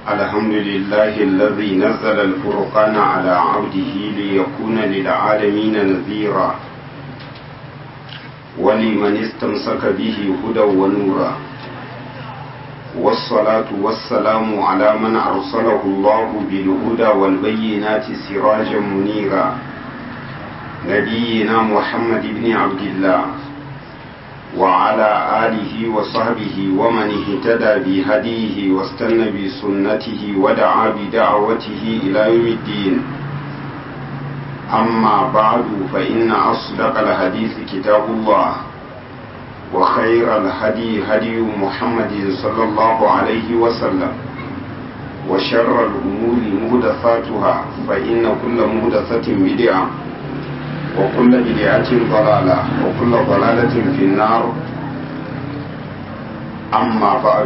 الحمد لله الذي نزل الفرقان على عبده ليكون للعالمين نذيرا ولمن استمسك به هدى ونورا والصلاة والسلام على من أرسله الله بالهدى والبينات سراجا منيرا نبينا محمد بن عبد الله وعلى آله وصحبه ومن اهتدى بهديه واستنى بسنته ودعا بدعوته إلى يوم الدين أما بعد فإن أصدق الحديث كتاب الله وخير الهدي هدي محمد صلى الله عليه وسلم وشر الأمور مهدثاتها فإن كل مهدثة بدعة وكل بدعة ضلالة وكل ضلالة في النار أما بعد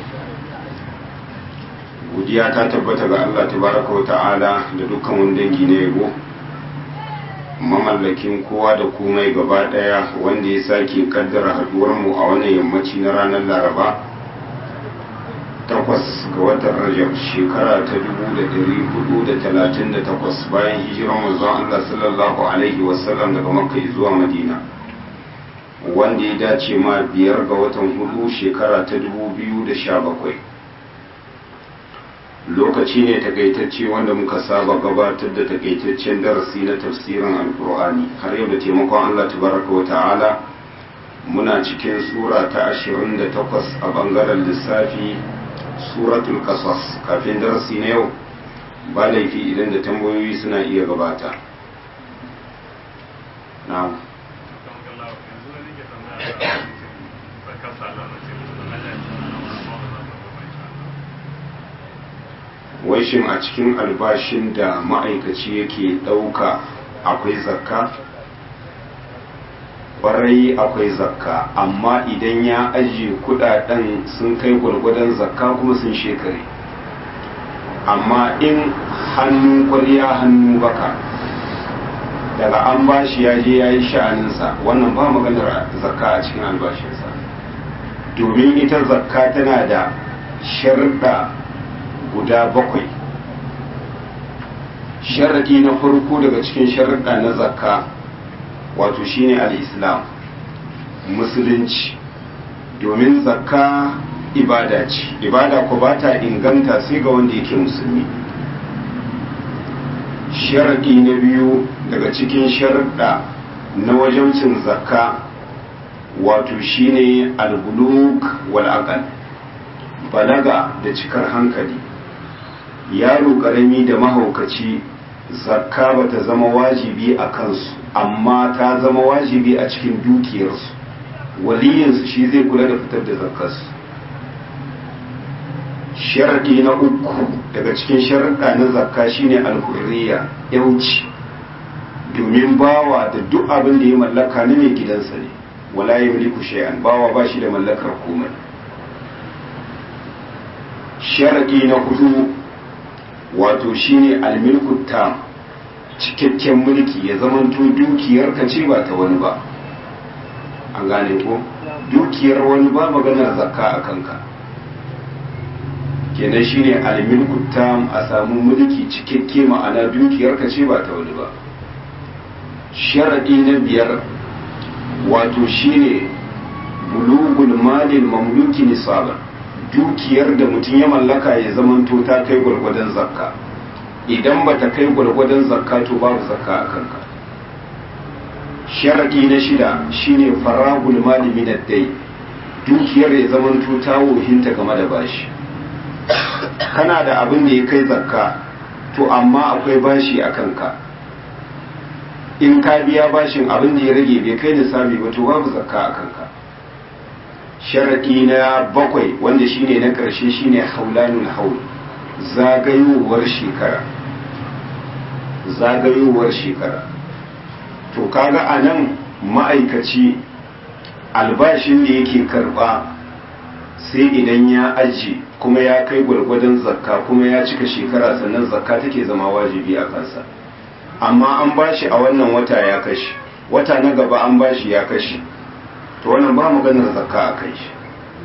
godiya ta tabbata ga Allah tabaraka wa ta'ala da dukkan wani dangi na yabo mamallakin kowa da komai gaba daya wanda ya sake kaddara haduwar mu a wannan yammaci na ranar laraba takwas ga watan rajab shekara ta dubu da dari hudu da talatin da takwas bayan hijiran manzon Allah sallallahu alaihi wasallam daga makka zuwa madina wanda ya dace ma biyar ga watan hudu shekara ta dubu biyu da sha bakwai lokaci ne takaitacce wanda muka saba gabatar da takaitaccen darasi na tafsirin alkur'ani har yau da taimakon Allah tabaraka wa ta'ala muna cikin sura ta 28 a bangaren lissafi suratul qasas kafin darasi na yau ba laifi idan da tambayoyi suna iya gabata na'am wai shin a cikin albashin da ma'aikaci yake ɗauka akwai zakka ƙwarai akwai zakka amma idan ya ajiye kudaden sun kai gwargwadon zakka kuma sun shekare amma in hannun kwariya hannu baka daga an bashi ya je ya yi sha'aninsa wannan ba maganar zakka a cikin albashinsa domin ita zakka tana da sharɗa guda bakwai sharaɗi na farko daga cikin sharaɗa na zakka wato shine al-islam musulunci domin zakka ibada ce ibada ko ba ta inganta sai ga wanda yake musulmi sharaɗi na biyu daga cikin sharaɗa na wajaucin zakka wato shine al-buluk wal aqal balaga da cikar hankali yaro karami da mahaukaci zakka ba ta zama wajibi a kansu amma ta zama wajibi a cikin dukiyarsu waliyinsu shi zai kula da fitar da zakkarsu sharaɗi na uku daga cikin sharaɗa na zakka shine alhurriya yauci domin bawa da duk abin da ya mallaka na mai gidansa ne wala yamliku shay'an bawa ba shi da mallakar komai sharaɗi na hudu wato shine almilku tam cikakken mulki ya zamanto dukiyar ka ce ba ta wani ba an gane ko dukiyar wani ba maganar zakka a kanka kenan shine almilku tam a samu mulki cikakke ma'ana dukiyar ka ce ba ta wani ba sharadi na biyar wato shine bulugul malil mamluki nisaban dukiyar da mutum ya mallaka ya zamanto ta kai gwargwadon zakka idan ba ta kai gwargwadon zakka to babu zakka a kanka sharadi na shida shine faragul mali min dai dukiyar ya zamanto ta wohinta game da bashi kana da abin da ya kai zakka to amma akwai bashi a kanka in ka biya bashin abin da ya rage bai kai nisabi ba to babu zakka a kanka sharaɗi na bakwai wanda shine na ƙarshe shine haulanul haul zagayowar shekara zagayowar shekara to kaga a nan ma'aikaci albashin da yake karɓa sai idan ya aji kuma ya kai gwargwadon zakka kuma ya cika shekara sannan zakka take zama wajibi a kansa amma an bashi a wannan wata ya kashi wata na gaba an bashi ya kashi to wannan ba maganar zakka a kai shi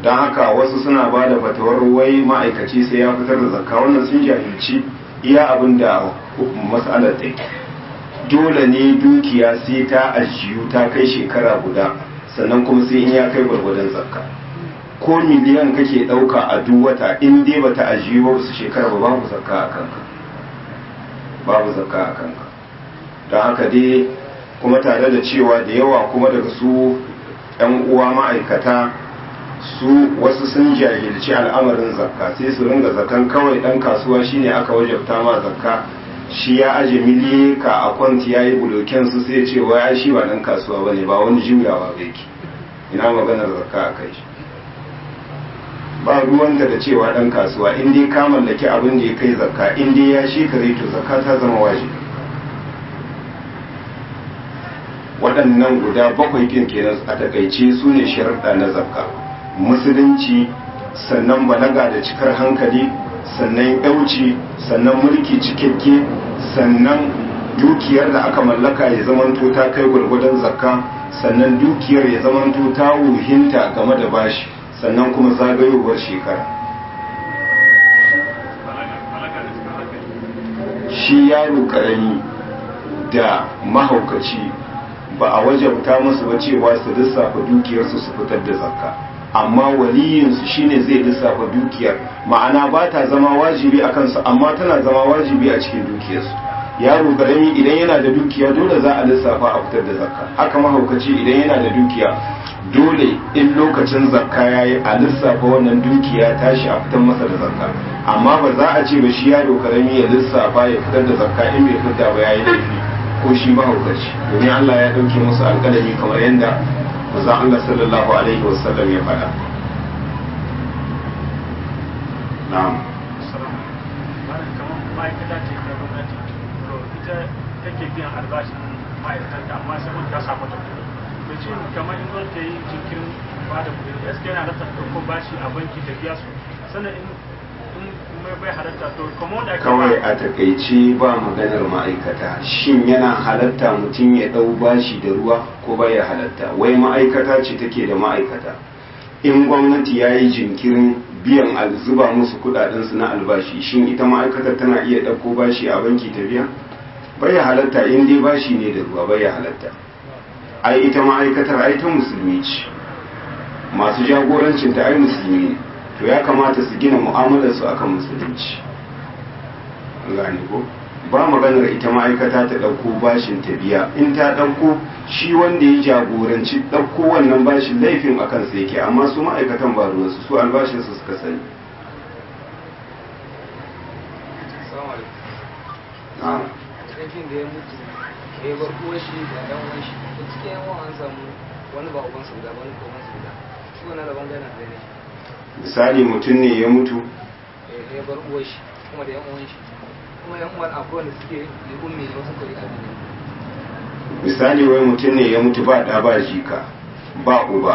don haka wasu suna ba da fatawar wai ma'aikaci sai ya fitar da zakka wannan sun jahilci iya abin da matsalar ta dole ne dukiya sai ta ajiyu ta kai shekara guda sannan kuma sai in ya kai gwargwadon zakka ko miliyan kake ɗauka a duk wata in dai bata ajiyu ba su shekara ba babu zakka a kanka babu zakka a kanka don haka dai kuma tare da cewa da yawa kuma daga su 'yan uwa ma'aikata su wasu sun jahilci al'amarin zakka sai su ringa zakan kawai dan kasuwa shine aka wajabta ma zakka shi ya aje miliyaka a kwanti ya yi buloken su sai ce wa shi ba dan kasuwa ba ne ba wani juyawa ba yake ina maganar zakka a kai shi ba ruwanka da cewa dan kasuwa in dai ka mallaki abin da ya kai zakka in dai ya shi kare to zakka ta zama wajibi waɗannan guda bakwai kin kenan a takaice su ne sharuɗa na zakka musulunci sannan balaga da cikar hankali sannan yauci sannan mulki cikakke sannan dukiyar da aka mallaka ya zamanto ta kai gwargwadon zakka sannan dukiyar ya zamanto ta wuhinta game da bashi sannan kuma zagayowar shekara shi yaro karami da mahaukaci ba a wajabta musu ba cewa su lissafa dukiyarsu su fitar da zakka amma waliyinsu shine zai lissafa dukiyar ma'ana ba ta zama wajibi a kansu amma tana zama wajibi a cikin dukiyarsu yaro karami idan yana da dukiya dole za a lissafa a fitar da zakka haka mahaukaci idan yana da dukiya dole in lokacin zakka ya yi a lissafa wannan dukiya tashi a fitar masa da zakka amma ba za a ce ba shi yaro karami ya lissafa ya fitar da zakka in bai fitar ba ya yi laifi ko shi mahaukaci domin Allah ya ɗauke musu alƙalami kamar yadda manzon Allah sallallahu alaihi wasallam ya faɗa na'am ma'aikata ce ta gwamnati to ita take biyan albashin ma'aikatanta amma sai mun ta samu ta kuɗi to shi kamar in zan ta yi jinkirin ba da kuɗi gaskiya yana rasa ko bashi a banki ta biya su sannan in mai bai halatta to kamar wanda ake kawai a takaice ba maganar ma'aikata shin yana halatta mutum ya ɗau bashi da ruwa ko baya halatta wai ma'aikata ce take da ma'aikata in gwamnati ya yi jinkirin biyan zuba musu kudadensu na albashi shin ita ma'aikatar tana iya ɗauko bashi a banki ta biya baya halatta in dai bashi ne da ruwa baya halatta ai ita ma'aikatar ai ta musulmi ce masu jagorancin ta ai musulmi ne to ya kamata su gina mu'amalar su akan musulunci gane ko ba maganar ita ma'aikata ta ɗauko bashin ta biya in ta ɗauko shi wanda ya jagoranci ɗauko wannan bashin laifin a kansa yake amma su ma'aikatan ba ruwansu su albashinsu suka sani sarkin da ya mutu ya bar uwar shi da ɗan uwan shi da cikin yan uwan an samu wani ba uban su guda ba wani ko uban su guda shi wannan rabon gana da ne misali mutum ne ya mutu ya bar uwar shi kuma da yan uwan shi kuma yan uwan akwai wanda suke da ummi ne wasu kuri abin misali wai mutum ne ya mutu ba ɗa ba jika ba uba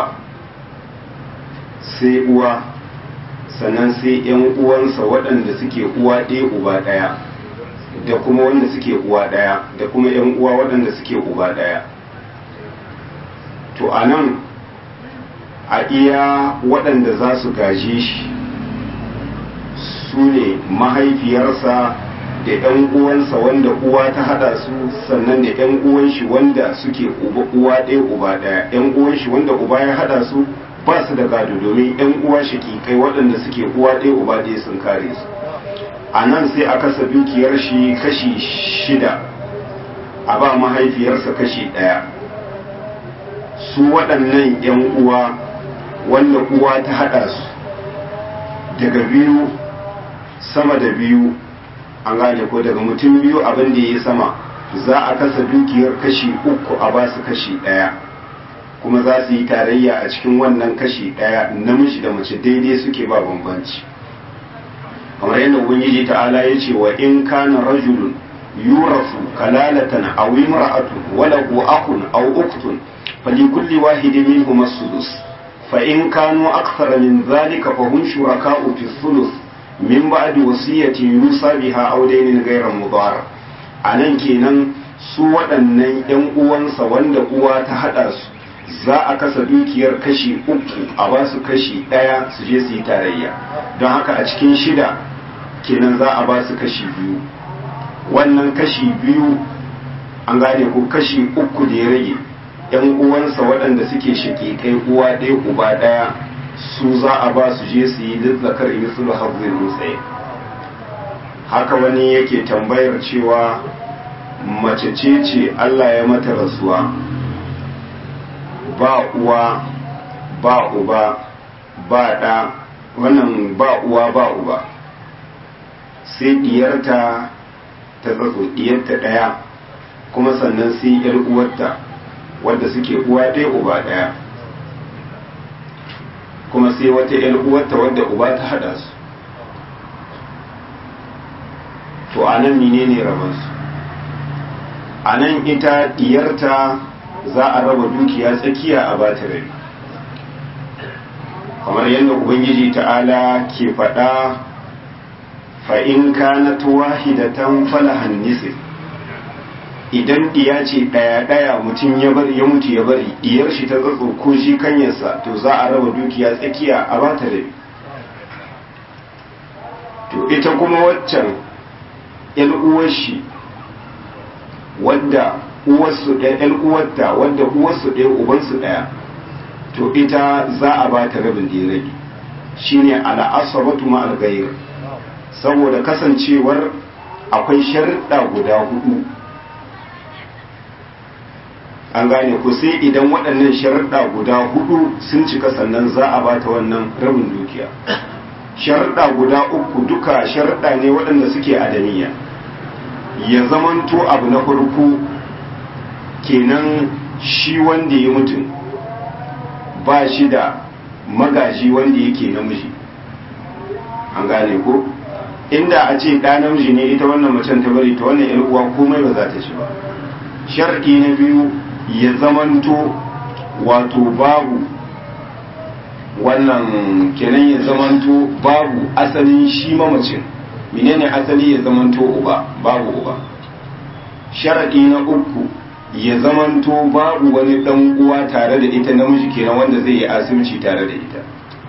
sai uwa sannan sai yan uwansa waɗanda suke uwa ɗaya uba ɗaya da kuma wanda suke uwa ɗaya da kuma yan uwa waɗanda suke uba ɗaya to a nan a iya waɗanda za su gaje shi su ne mahaifiyarsa da 'yan uwansa wanda uwa ta hada su sannan da 'yan uwan shi wanda suke uwa ɗaya uba ɗaya 'yan uwan shi wanda uba ya hada su ba su da gado domin 'yan uwa kai waɗanda suke uwa ɗaya uba ɗaya sun kare su a nan sai a kasa dukiyar shi kashi shida a ba mahaifiyarsa kashi ɗaya su waɗannan 'yan uwa wanda uwa ta hada su daga biyu sama da biyu an gane ko daga mutum biyu abin da ya yi sama za a kasa dukiyar kashi uku a ba su kashi ɗaya kuma za su yi tarayya a cikin wannan kashi ɗaya namiji da mace daidai suke ba bambanci kamar yadda ubangiji ta'ala ya ce wa in kana rajulun yurasu kalalatan aw imra'atun wa lahu akhun aw ukhtun falikulli wahidin minhum as-sudus fa in kanu akthara min dhalika fa hum shuraka'u fi thuluth min ba'di wasiyatin yusa biha aw daynin ghayra mudar anan kenan su waɗannan ƴan uwansa wanda uwa ta hada su za a kasa dukiyar kashi uku a ba su kashi ɗaya su je su yi tarayya don haka a cikin shida kenan za a ba su kashi biyu wannan kashi biyu an gane ko kashi uku da ya rage yan uwansa waɗanda suke shaƙi kai uwa ɗaya uba ɗaya su za a ba su je su yi lizzakar mislu hazzin mutsaye haka wani yake tambayar cewa mace ce ce Allah ya mata rasuwa ba uwa ba uba ba ɗa wannan ba uwa ba uba sai diyarta ta tsatso diyarta ɗaya kuma sannan sai yar uwarta wadda suke uwa ɗaya uba ɗaya kuma sai wata yar uwarta wadda uba ta haɗa su to a nan menene rabansu a nan ita diyarta za a raba dukiya tsakiya a bata rabi kamar yadda ubangiji ta'ala ke faɗa fa'in kanat wahidatan falahan nisif idan diya ce ɗaya-ɗaya mutum ya bari ya mutu ya bari diyar shi ta tsatso ko shi kanyarsa to za a raba dukiya tsakiya a bata rabi to ita kuma waccan yan uwar shi wadda uwarsu ɗaya yan uwarta wadda uwarsu ɗaya ubansu ɗaya to ita za a ba ta rabin da rabi shine al'asabatu ma al saboda kasancewar akwai sharuɗa guda hudu an gane ku sai idan waɗannan sharuɗa guda hudu sun cika sannan za a ba ta wannan rabin dukiya sharuɗa guda uku duka sharuɗa ne waɗanda suke adaniya ya zamanto abu na farko kenan shi wanda ya mutum ba shi da magaji wanda yake namiji an gane ko inda a ce ɗa namiji ne ita wannan macen ta bari ta wannan yan uwa komai ba za ta ci ba sharɗi na biyu ya zamanto wato babu wannan kenan ya zamanto babu asalin shi mamacin menene asali ya zamanto uba babu uba sharadi na uku ya zamanto babu wani dan uwa tare da ita namiji kenan wanda zai yi asibci tare da ita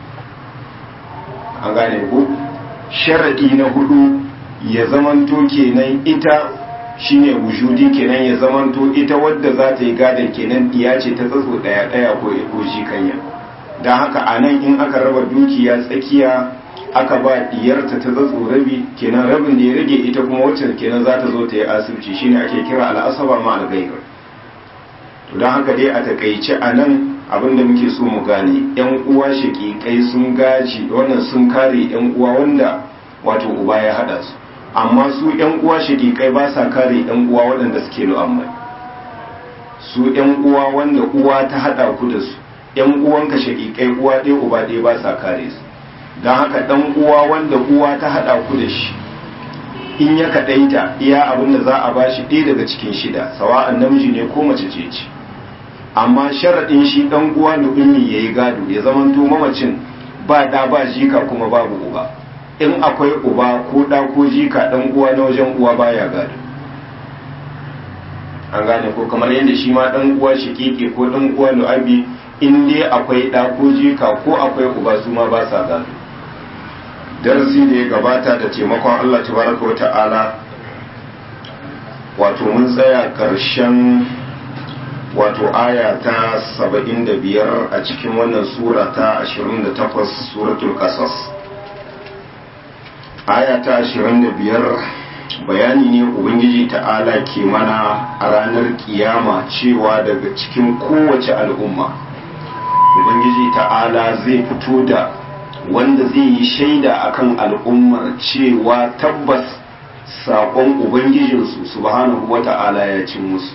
an gane ko sharadi na hudu ya zamanto kenan ita shine wujudi kenan ya zamanto ita wadda za ta yi gadon kenan diya ce ta tsatso daya daya ko ko shi kanya don haka a nan in aka raba dukiya tsakiya aka ba diyarta ta zatso rabi kenan rabin da ya rage ita kuma wacce kenan za ta zo ta yi asibiti shine ake kira al'asaba ma algair to don haka dai a takaice a nan abin da muke so mu gane yan uwa shaƙiƙai sun gaji wannan sun kare yan uwa wanda wato uba ya hada su amma su yan uwa shaƙiƙai ba sa kare yan uwa waɗanda suke lu'ammai su yan uwa wanda uwa ta hada ku da su yan uwanka shaƙiƙai uwa ɗaya uba ɗaya ba sa kare su don haka ɗan uwa wanda uwa ta haɗa ku da shi in ya kaɗaita iya abin da za a ba shi ɗaya daga cikin shida sawa'an namiji ne ko mace ce ce amma sharaɗin shi ɗan uwa da ummi ya yi gado ya zamanto mamacin ba ɗa ba jika kuma babu uba in akwai uba ko ɗa ko jika ɗan uwa na wajen uwa baya gado an gane ko kamar yadda shi ma ɗan uwa shikiki ko ɗan uwa lu'abi in dai akwai ɗa ko jika ko akwai uba su ma ba sa gado darasi da ya gabata da taimakon Allah tabaraka wa ta'ala wato mun tsaya ƙarshen wato aya ta 75 a cikin wannan sura ta 28 suratul qasas aya ta 25 bayani ne ubangiji ta'ala ke mana a ranar kiyama cewa daga cikin kowace al'umma ubangiji ta'ala zai fito da wanda zai yi shaida akan al'ummar cewa tabbas saƙon ubangijinsu subhanahu wa ta'ala ya cin musu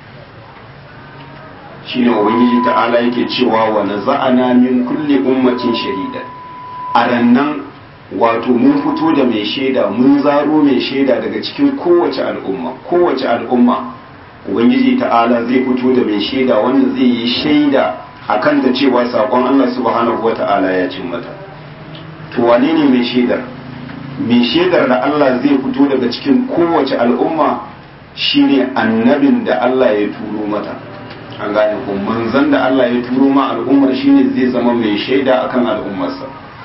shine ubangiji ta'ala yake cewa wa naza'ana min kulli ummatin shahida a rannan wato mun fito da mai shaida mun zaro mai shaida daga cikin kowace al'umma kowace al'umma ubangiji ta'ala zai fito da mai shaida wanda zai yi shaida akan da cewa saƙon Allah subhanahu wa ta'ala ya cin mata to wane ne mai shaidar mai shaidar da Allah zai fito daga cikin kowace al'umma shine annabin da Allah ya turo mata an gane ko manzon da Allah ya turo ma al'ummar shine zai zama mai shaida akan al'ummarsa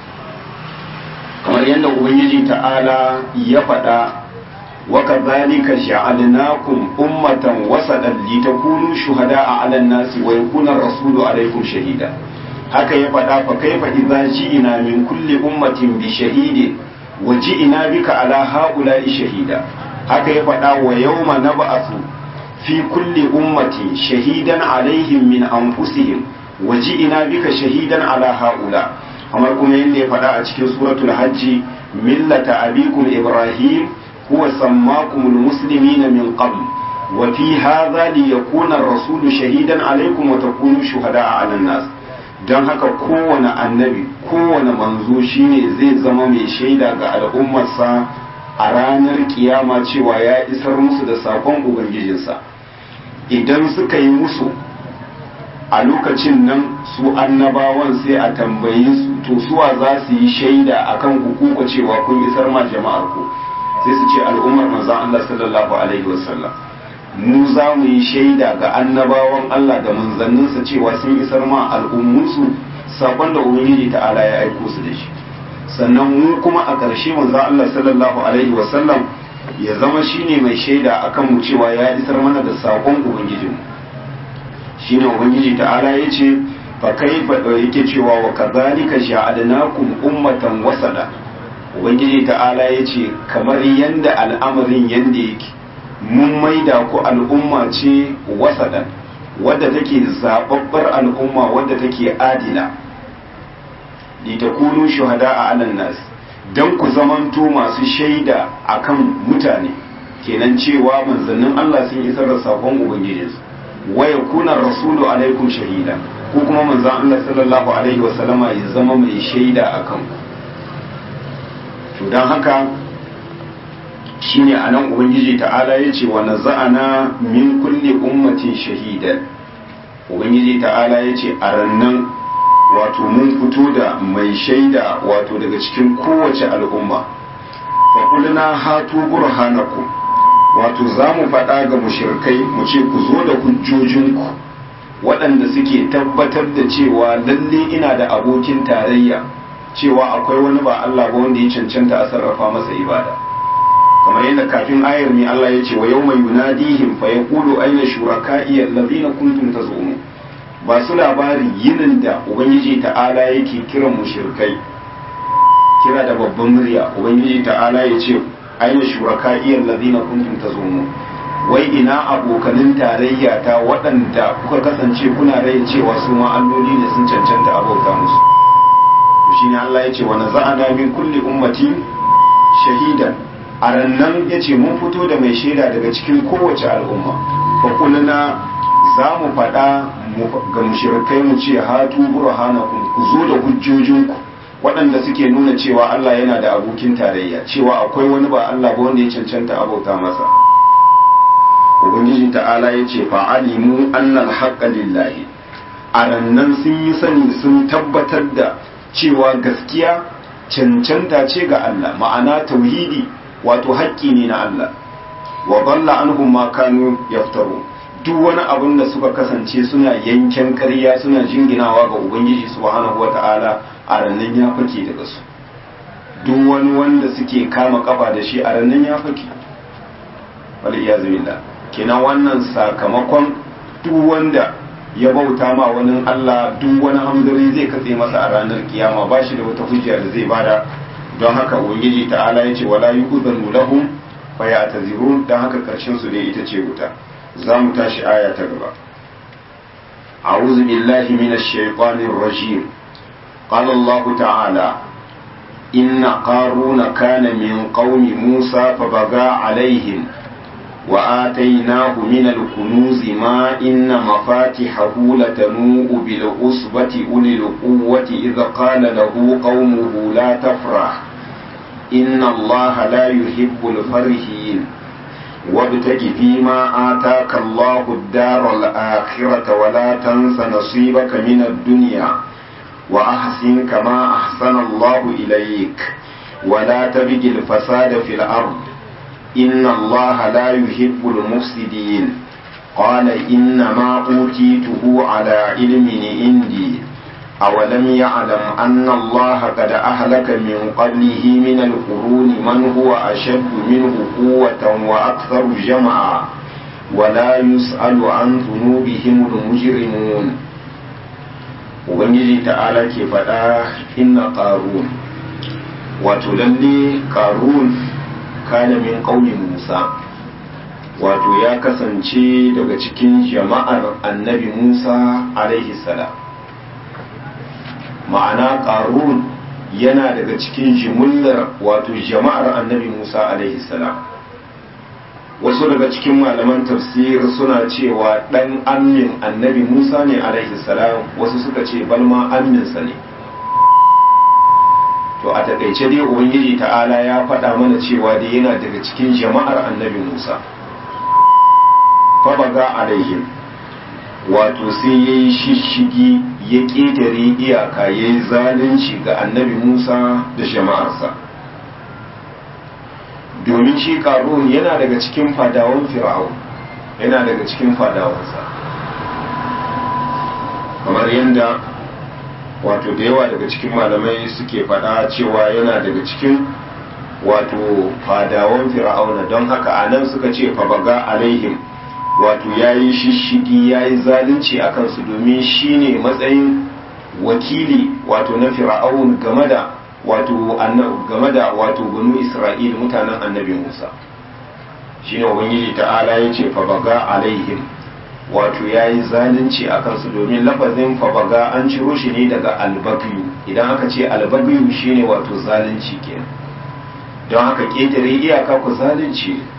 kamar yadda ubangiji ta'ala ya faɗa wa kadhalika ja'alnakum ummatan wasadan litakunu shuhada'a 'alan nasi wa yakuna ar-rasulu 'alaykum shahida haka ya faɗa fa kaifa idza ji'ina min kulli ummatin bi shahidin wa ji'ina bika 'ala ha'ula'i shahida haka ya faɗa wa yawma nab'athu fi kulli ummatin shahidan 'alayhim min anfusihim wa ji'ina bika shahidan 'ala ha'ula' kamar kuma yadda ya faɗa a cikin suratul hajji millata abikum ibrahim huwa sammakumul muslimina min qabl wa fi hadha liyakuna ar-rasulu shahidan alaykum wa takunu shuhada'a 'alan nas dan haka kowane annabi kowane manzo shine zai zama mai shaida ga al'ummarsa a ranar kiyama cewa ya isar musu da sakon ubangijinsa idan suka yi musu a lokacin nan su annabawan sai a tambayi su to suwa za su yi shaida akan hukuku cewa kun isar ma jama'ar ku sai su ce al'ummar manzon Allah sallallahu alaihi wasallam mu za mu yi shaida ga annabawan Allah da manzanninsa cewa sun isar ma al'ummunsu sakon da ubangiji ta'ala ya aiko su da shi sannan mu kuma a ƙarshe manzon Allah sallallahu alaihi wasallam ya zama shine mai shaida akan mu cewa ya isar mana da sakon ubangijinmu shine ubangiji ta'ala ya ce fa kaifa yake cewa wa kadhalika ja'alnakum ummatan wasada ubangiji ta'ala ya ce kamar yanda al'amarin yanda yake mun maida ku al'umma ce wasadan wadda take zababbar al'umma wadda take adila litakunu shuhada'a 'alan nas dan ku zamanto masu shaida akan mutane kenan cewa manzannin Allah sun isar da sakon ubangijinsu wa yakuna rasulu alaikum shahida ko kuma manzon Allah sallallahu alaihi wasallama ya zama mai shaida akan ku to dan haka shine anan ubangiji ta'ala yace wa naza'ana min kulli ummatin shahidan ubangiji ta'ala yace a rannan wato mun fito da mai shaida wato daga cikin kowace al'umma fa kulna hatu burhanakum wato za mu faɗa ga mushirkai mu ce ku zo da hujjojinku waɗanda suke tabbatar da cewa lalle ina da abokin tarayya cewa akwai wani ba Allah ba wanda ya cancanta a sarrafa masa ibada kamar yadda kafin ayar mai Allah ya ce wa yau mai yunadihim fa yaqulu ayna shuraka'i allazina kuntum tazumun ba su labari yinin da ubangiji ta'ala yake kiran mushirkai kira da babban murya ubangiji ta'ala ya ce aina shuraka'iyar lazina kuntum tazumu wai ina abokanin tarayya ta waɗanda kuka kasance kuna rai cewa su ma alloli ne sun cancanta abauta musu shi ne Allah ya ce wa naza'ana min kulli ummati shahidan a rannan ya ce mun fito da mai shaida daga cikin kowace al'umma fa kulluna za mu faɗa ga mushrikai mu ce hatu burhanakum ku zo da hujjojinku waɗanda suke nuna cewa Allah yana da abokin tarayya cewa akwai wani ba Allah ba wanda ya cancanta abauta masa ubangiji ta'ala ya ce fa'alimu annal haqqa lillahi a rannan sun yi sani sun tabbatar da cewa gaskiya cancanta ce ga Allah ma'ana tauhidi wato haƙƙi ne na Allah wa dalla anhum ma kanu yaftaru duk wani abin da suka kasance suna yanken ƙarya suna jinginawa ga ubangiji subhanahu wata'ala a rannan ya fake daga su duk wani wanda suke kama kafa da shi a rannan ya fake wal iyazu billah kenan wannan sakamakon duk wanda ya bauta ma wani Allah duk wani hamdari zai katse masa a ranar kiyama ba shi da wata hujja da zai bada don haka ubangiji ta'ala ya ce wala yu'zanu lahum fa ya'tazirun don haka karshen su dai ita ce wuta za mu tashi aya ta gaba أعوذ بالله من الشيطان الرجيم قال الله تعالى إن قارون كان من قوم موسى فبغى عليهم وآتيناه من الكنوز ما إن مفاتحه لتنوء بالعصبة أولي القوة إذ قال له قومه لا تفرح إن الله لا يحب الفرحين وابتغ فيما آتاك الله الدار الآخرة ولا تنس نصيبك من الدنيا وأحسن كما أحسن الله إليك ولا تبغ الفساد في الأرض إن الله لا يحب المفسدين قال إنما أوتيته على علم عندي أولم يعلم أن الله قد أهلك من قبله من القرون من هو أشد منه قوة وأكثر جمعا ولا يسأل عن ذنوبهم المجرمون Ubangiji ta'ala ke faɗa inna ƙarun wato lalle ƙarun kana min ƙaunin Musa wato ya kasance daga cikin jama'ar annabi Musa alaihi salam ma'ana ƙarun yana daga cikin jimillar wato jama'ar annabi Musa alaihi salam wasu daga cikin malaman tafsir suna cewa ɗan amin annabi Musa ne alaihi salam wasu suka ce balma aminsa ne to a takaice dai ubangiji ta'ala ya faɗa mana cewa dai yana daga cikin jama'ar annabi Musa fabaga alaihim wato sai ya yi shishigi ya ƙetare iyaka ya yi zalunci ga annabi musa da jama'arsa domin shi ƙarun yana daga cikin fadawan fir'aun yana daga cikin fadawansa kamar yadda wato da yawa daga cikin malamai suke faɗa cewa yana daga cikin wato fadawan fir'auna don haka a nan suka ce fabaga alaihim wato ya yi shishigi ya yi zalunci a kansu domin shi ne matsayin wakili wato na fir'aun game da wato game da wato banu isra'il mutanen annabi musa shi ne ubangiji ta'ala ya ce fabaga alaihim wato ya yi zalunci a kansu domin lafazin fabaga an ciro shi ne daga albagiyu idan aka ce albagiyu shine wato zalunci kenan don haka ƙetare iyaka ku zalunci ne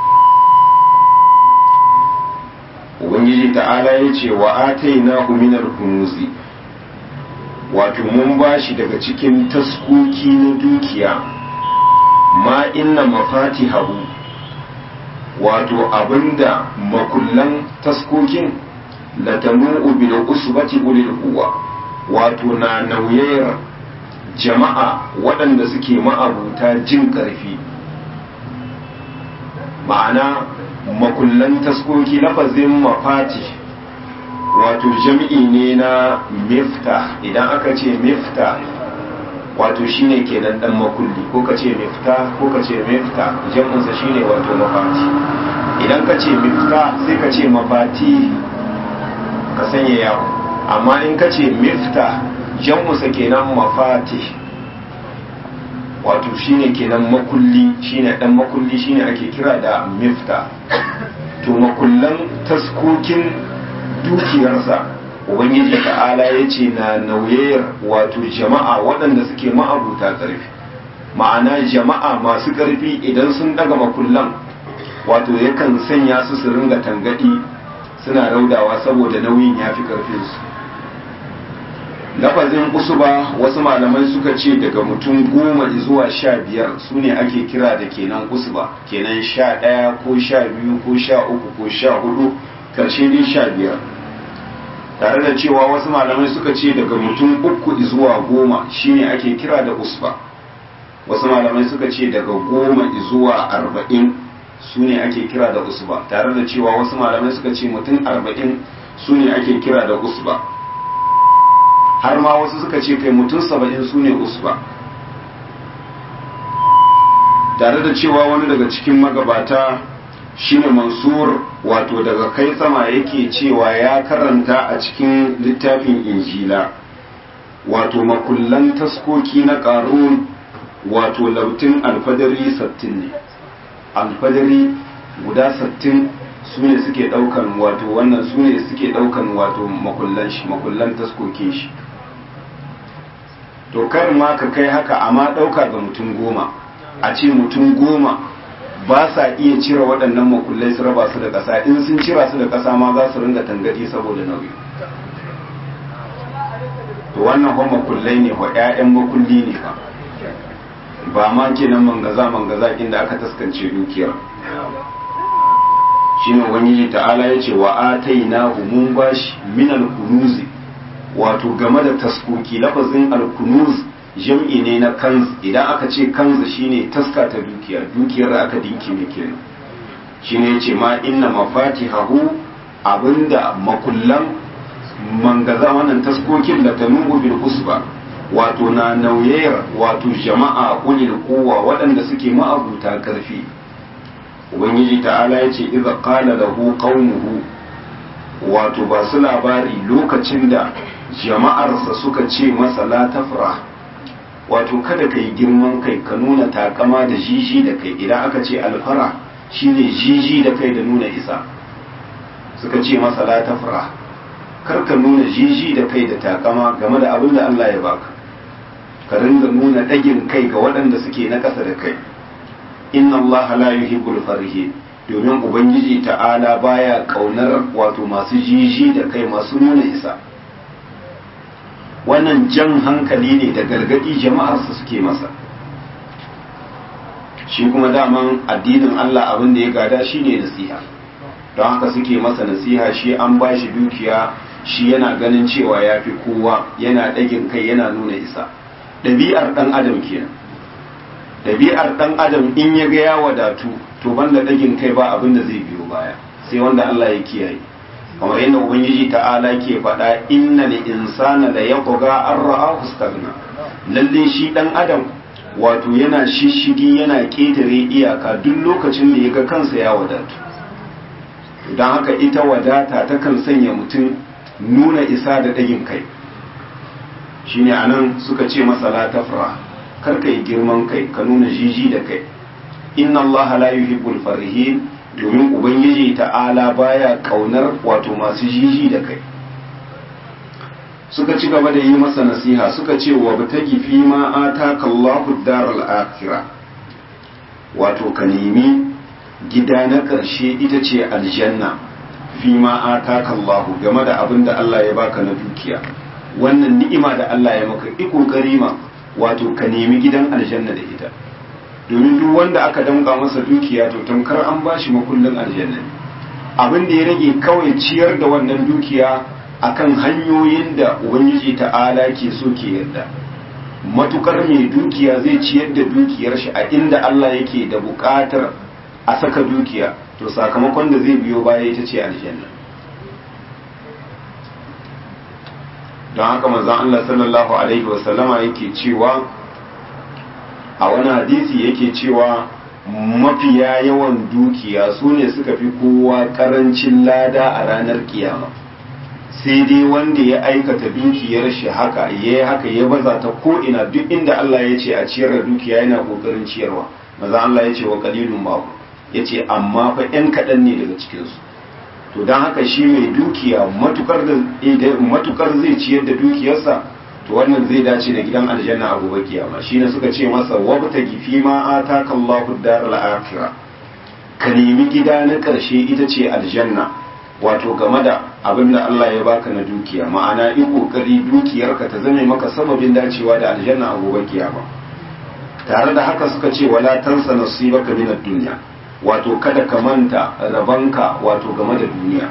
ubangiji ta'ala ya ce wa ataina minar hunuzi wato mun bashi daga cikin taskoki na dukiya ma inna mafatihahu wato abinda makullan taskokin latanu bil usbati ulil quwwa wato na nauyayar jama'a waɗanda suke ma'abuta jin ƙarfi ma'ana makullan taskoki lafazin mafati wato jam'i ne na mifta idan aka ce mifta wato shine kenan dan makulli ko ka ce mifta ko ka ce mifta jam'insa shine wato mafati idan ka ce mifta sai ka ce mafati ka sanya yawo amma in ka ce mifta jam'insa kenan mafati wato shine kenan makulli shine dan makulli shine ake kira da mifta to makullan taskokin dukiyarsa ubangiji ta'ala ya ce na nauyayar wato jama'a waɗanda suke ma'abuta ƙarfi ma'ana jama'a masu ƙarfi idan sun daga makullan wato yakan sanya su su ringa tangadi suna raudawa saboda nauyin ya fi ƙarfinsu lafazin usuba wasu malamai suka ce daga mutum goma zuwa sha biyar su ne ake kira da kenan usuba kenan sha ɗaya ko sha biyu ko sha uku ko sha hudu karshe dai sha biyar tare da cewa wasu malamai suka ce daga mutum uku zuwa goma shine ake kira da usba wasu malamai suka ce daga goma zuwa arba'in su ne ake kira da usba tare da cewa wasu malamai suka ce mutum arba'in su ne ake kira da usba har ma wasu suka ce kai mutum saba'in su ne usba tare da cewa wani daga cikin magabata shine mansur wato daga kai sama yake cewa ya karanta a cikin littafin injila wato makullan taskoki na ƙarun wato lautin alfadari sattin ne alfadari guda sattin su ne suke ɗaukan wato wannan su ne suke ɗaukan wato makullan shi makullan taskokin shi to kar ma ka kai haka amma ɗauka ga mutum goma a ce mutum goma ba sa iya cire waɗannan makullai su raba su da ƙasa in sun cira su da ƙasa ma za su ringa tangadi saboda nauyi to wannan kuma makullai ne wa ƴaƴan makulli ne fa ba ma kenan mangaza mangaza inda aka taskance dukiyar shine ubangiji ta'ala ya ce wa atainahu mun bashi min al-kunuzi wato game da taskoki lafazin al-kunuz jam'i ne na kanz idan aka ce kanz shine taska ta dukiya dukiyar da aka dinki ne kenan shine yace ma inna mafatihahu abinda makullan mangaza wannan taskokin da ta nungu bil usba wato na nauyayar wato jama'a ulil kowa waɗanda suke ma'abuta karfi ubangiji ta'ala ya ce iza qala lahu qaumuhu wato ba su labari lokacin da jama'arsa suka ce masa la tafra wato kada kai girman kai ka nuna takama da jiji da kai idan aka ce alfara shine jiji da kai da nuna isa suka ce masa la tafra kar ka nuna jiji da kai da takama game da abin da Allah ya baka ka ringa nuna dagin kai ga waɗanda suke na ƙasa da kai inna Allah la yuhibbul farihin domin ubangiji ta'ala baya kaunar wato masu jiji da kai masu nuna isa wannan jan hankali ne da gargadi jama'arsa suke masa shi kuma daman addinin Allah abin da ya gada shine nasiha don haka suke masa nasiha shi an ba shi dukiya shi yana ganin cewa ya fi kowa yana ɗagin kai yana nuna isa ɗabi'ar ɗan adam kenan ɗabi'ar ɗan adam in ya ga ya wadatu to banda ɗagin kai ba abin da zai biyo baya sai wanda Allah ya kiyaye kamar yadda ubangiji ta'ala ke faɗa inna li insana la yaqga an ra'ahu istaghna lalle shi ɗan adam wato yana shishigi yana ƙetare iyaka duk lokacin da ya ga kansa ya wadatu don haka ita wadata takan sanya mutum nuna isa da ɗagin kai shine anan suka ce masa la tafra kar ka yi girman kai ka nuna jiji da kai inna Allah la yuhibbul farihin domin ubangiji ta'ala baya kaunar wato masu jiji da kai suka ci gaba da yi masa nasiha suka ce wa batagi fi ma ataka Allahu daral akhirah wato ka nemi gida na ƙarshe ita ce aljanna fi ma ataka Allahu game da abin da Allah ya baka na dukiya wannan ni'ima da Allah ya maka i kokari ma wato ka nemi gidan aljanna da ita domin duk wanda aka damka masa dukiya to tamkar an bashi makullin aljanna abin da ya rage kawai ciyar da wannan dukiya akan hanyoyin da ubangiji ta'ala ke so ke yarda matukar mai dukiya zai ciyar da dukiyar shi a inda Allah yake da buƙatar a saka dukiya to sakamakon da zai biyo baya ita ce aljanna don haka manzon Allah sallallahu alaihi wasallama yake cewa a wani hadisi yake cewa mafiya yawan dukiya su ne suka fi kowa karancin lada a ranar kiyama sai dai wanda ya aikata dukiyar shi haka ya yi haka ya baza ta ko'ina duk inda Allah ya ce a ciyar da dukiya yana kokarin ciyarwa maza Allah ya ce wa kalilun babu ya ce amma fa 'yan kaɗan ne daga cikinsu to don haka shi mai dukiya matukar zai ciyar da dukiyarsa to wannan zai dace da gidan aljanna a gobe kiyama shine suka ce masa wabta gifi ma ataka Allahu daral akhirah ka nemi gida na karshe ita ce aljanna wato game da abin da Allah ya baka na dukiya ma'ana yi kokari dukiyarka ta zame maka sababin dacewa da aljanna a gobe kiyama tare da haka suka ce wala tansa nasibaka min ad-dunya wato kada ka manta rabanka wato game da duniya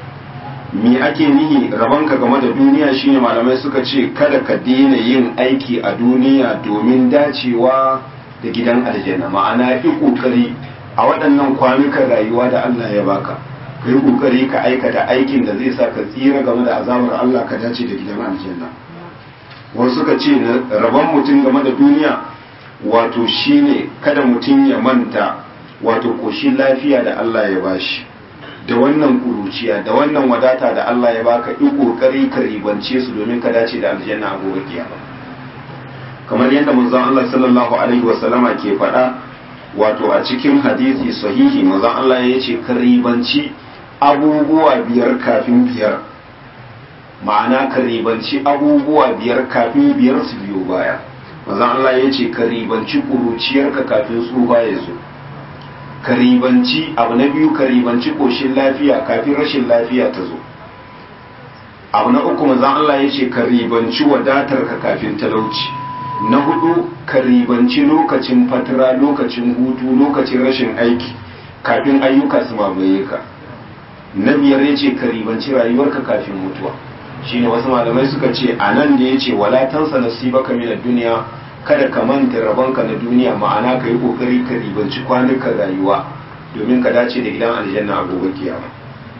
me ake nihi rabanka game da duniya shine malamai suka ce kada ka daina yin aiki a duniya domin dacewa da gidan aljanna ma'ana yi kokari a waɗannan kwanukan rayuwa da Allah ya baka ka yi kokari ka aikata aikin da zai sa ka tsira game da azabar Allah ka dace da gidan aljanna wasu suka ce rabon mutum game da duniya wato shine kada mutum ya manta wato koshin lafiya da Allah ya bashi da wannan kuruciya da wannan wadata da Allah ya baka yi kokari ka ribance su domin ka dace da aljanna a gobe kiyama kamar yadda manzon Allah sallallahu alaihi wa sallama ke faɗa wato a cikin hadisi sahihi manzon Allah ya ce ka ribanci abubuwa biyar kafin biyar ma'ana ka ribanci abubuwa biyar kafin biyar su biyo baya manzon Allah ya ce ka ribanci kuruciyarka kafin tsufa ya zo ka ribanci abu na biyu ka ribanci koshin lafiya kafin rashin lafiya ta zo abu na uku manzon Allah ya ce ka ribanci wadatar ka kafin talauci na hudu ka ribanci lokacin fatira lokacin hutu lokacin rashin aiki kafin ayyuka su mamaye ka na biyar ya ce ka ribanci rayuwarka kafin mutuwa shine wasu malamai suka ce a nan da ya ce wala tansa nasibaka min duniya kada ka manta rabonka na duniya ma'ana ka yi kokari ka ribanci kwanukan rayuwa domin ka dace da gidan aljanna a gobe kiyama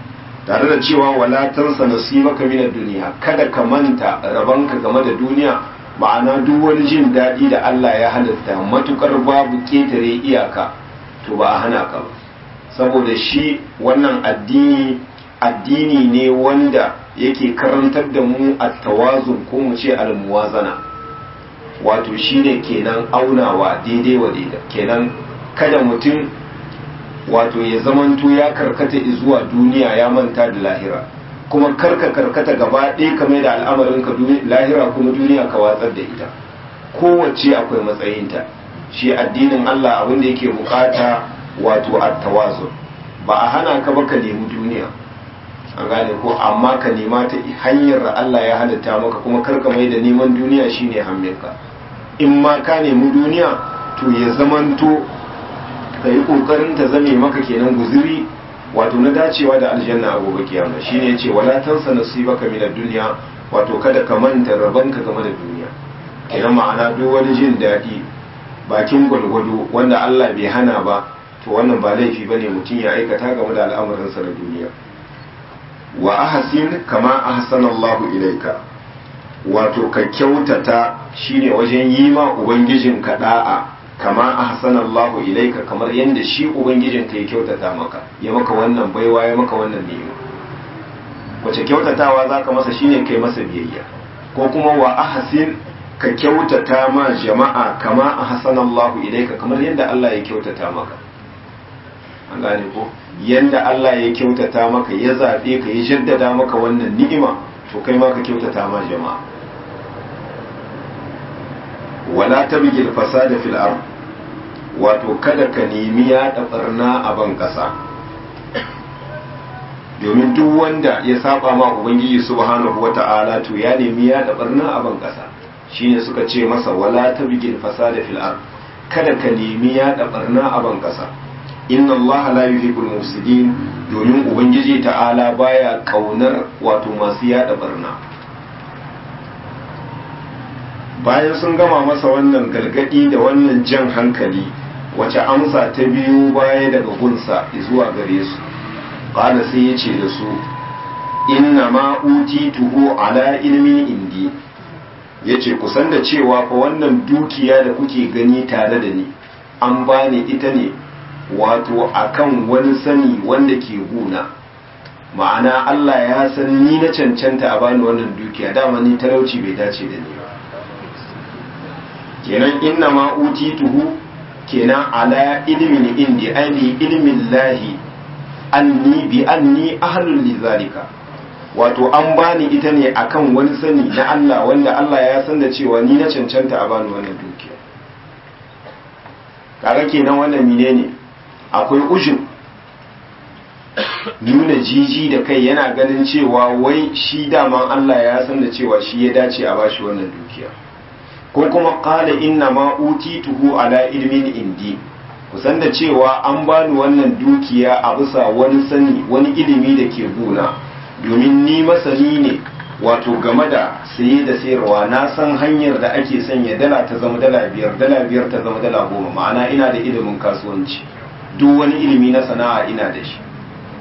tare da cewa wala tansa nasibaka min ad-dunya kada ka manta rabanka game da duniya ma'ana duk wani jin daɗi da Allah ya halatta matukar babu ketare iyaka to ba a hana ka ba saboda shi wannan addini addini ne wanda yake karantar da mu at-tawazun ko mu ce al-muwazana wato shine kenan aunawa daidai wa daidai kenan kada mutum wato ya zamanto ya karkata zuwa duniya ya manta da lahira kuma karka karkata gaba ɗaya kame da al'amarin ka lahira kuma duniya ka watsar da ita kowace akwai matsayinta shi addinin Allah abin da yake bukata wato at-tawazun ba a hana ka ba ka nemi duniya an gane ko amma ka nema ta hanyar da Allah ya halitta maka kuma karka mai da neman duniya shine hamminka in ma ka nemi duniya to ya zamanto ka yi kokarin ta zame maka kenan guzuri wato na dacewa da aljanna a gobe kiyama shine yace wala tansa nasibaka min ad-dunya wato kada ka manta rabanka game da duniya kenan ma'ana duk wani jin daɗi bakin gwalgwado wanda Allah bai hana ba to wannan ba laifi bane mutum ya aikata game da al'amuransa na duniya wa ahsin kama ahsanallahu ilaika wato ka kyautata shine wajen yi ma ubangijin ka da'a kama ahsanallahu ilaika kamar yadda shi ubangijin ka ya kyautata maka ya maka wannan baiwa ya maka wannan ni'ima wace kyautatawa zaka masa shine kai masa biyayya ko kuma wa ahsin ka kyautata ma jama'a kama ahsanallahu ilaika kamar yadda Allah ya kyautata maka an gane ko yanda Allah ya kyautata maka ya zaɓe ka ya jaddada maka wannan ni'ima to kai ma ka kyautata ma jama'a wala tabghi al-fasada fil ard wato kada ka nemi ya barna a ban kasa domin duk wanda ya saba ma ubangiji subhanahu wata'ala to ya nemi ya barna a ban kasa shine suka ce masa wala tabghi al-fasada fil ard kada ka nemi ya barna a ban kasa inna Allah la yuhibbul mufsidin domin ubangiji ta'ala baya kaunar wato masu yada barna bayan sun gama masa wannan gargadi da wannan jan hankali wace amsa ta biyu baya daga gunsa zuwa gare su qala sai ya ce da su inna ma utituhu ala ilmin indi yace kusan da cewa fa wannan dukiya da kuke gani tare da ni an bani ita ne wato akan wani sani wanda ke guna ma'ana Allah ya san ni na cancanta a bani wannan dukiya dama ni talauci bai dace da ni ba kenan inna ma utituhu kenan ala ilmin indi aini ilmin lahi anni bi anni ahlul lizalika wato an bani ita ne akan wani sani na Allah wanda Allah ya san da cewa ni na cancanta a bani wannan dukiya kaga kenan wannan menene ne akwai ujin nuna jiji da kai yana ganin cewa wai shi daman Allah ya san da cewa shi ya dace a bashi wannan dukiya ko kuma qala inna ma utituhu ala ilmin indi kusan da cewa an bani wannan dukiya a bisa wani sani wani ilimi da ke guna domin ni masani ne wato game da saye da sayarwa na san hanyar da ake sanya dala ta zama dala biyar dala biyar ta zama dala goma ma'ana ina da ilimin kasuwanci duk wani ilimi na sana'a ina da shi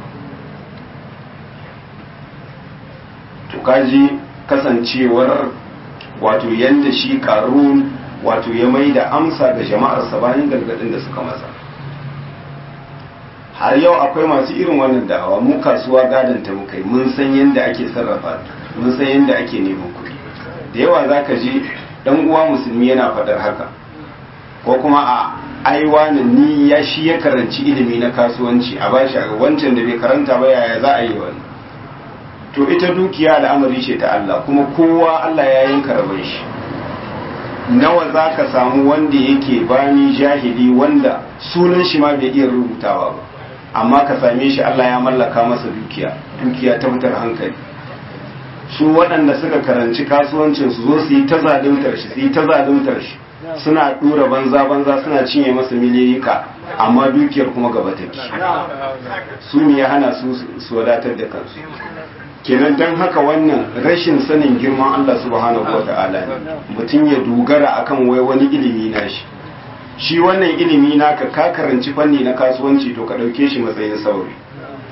to kaji kasancewar wato yanda shi karun wato ya mai da amsa ga jama'arsa bayan gargadin da suka masa har yau akwai masu irin wannan da'awa mu kasuwa gadon ta mukai mun san yadda ake sarrafa mun san yadda ake neman kuɗi da yawa za ka ji ɗan uwa musulmi yana faɗar haka ko kuma a aiwa ni ya shi ya karanci ilimi na kasuwanci a bashi a wancan da bai karanta ba yaya za a yi wani to ita dukiya al'amari ce ta Allah kuma kowa Allah ya yanka rabon shi nawa za ka samu wanda yake bani jahili wanda sunan shi ma bai iya rubutawa ba amma ka same shi Allah ya mallaka masa dukiya dukiya ta fitar hankali su waɗanda suka karanci kasuwancin su zo su yi ta zaluntar shi su yi ta zaluntar shi suna dura banza banza suna cinye masa miliyoyika amma dukiyar kuma gaba take su ne ya hana su su wadatar da kansu kenan don haka wannan rashin sanin girman Allah subhanahu wa ta'ala ne mutum ya dogara akan wai wani ilimi na shi shi wannan ilimi naka ka karanci fanni na kasuwanci to ka ɗauke shi matsayin sauri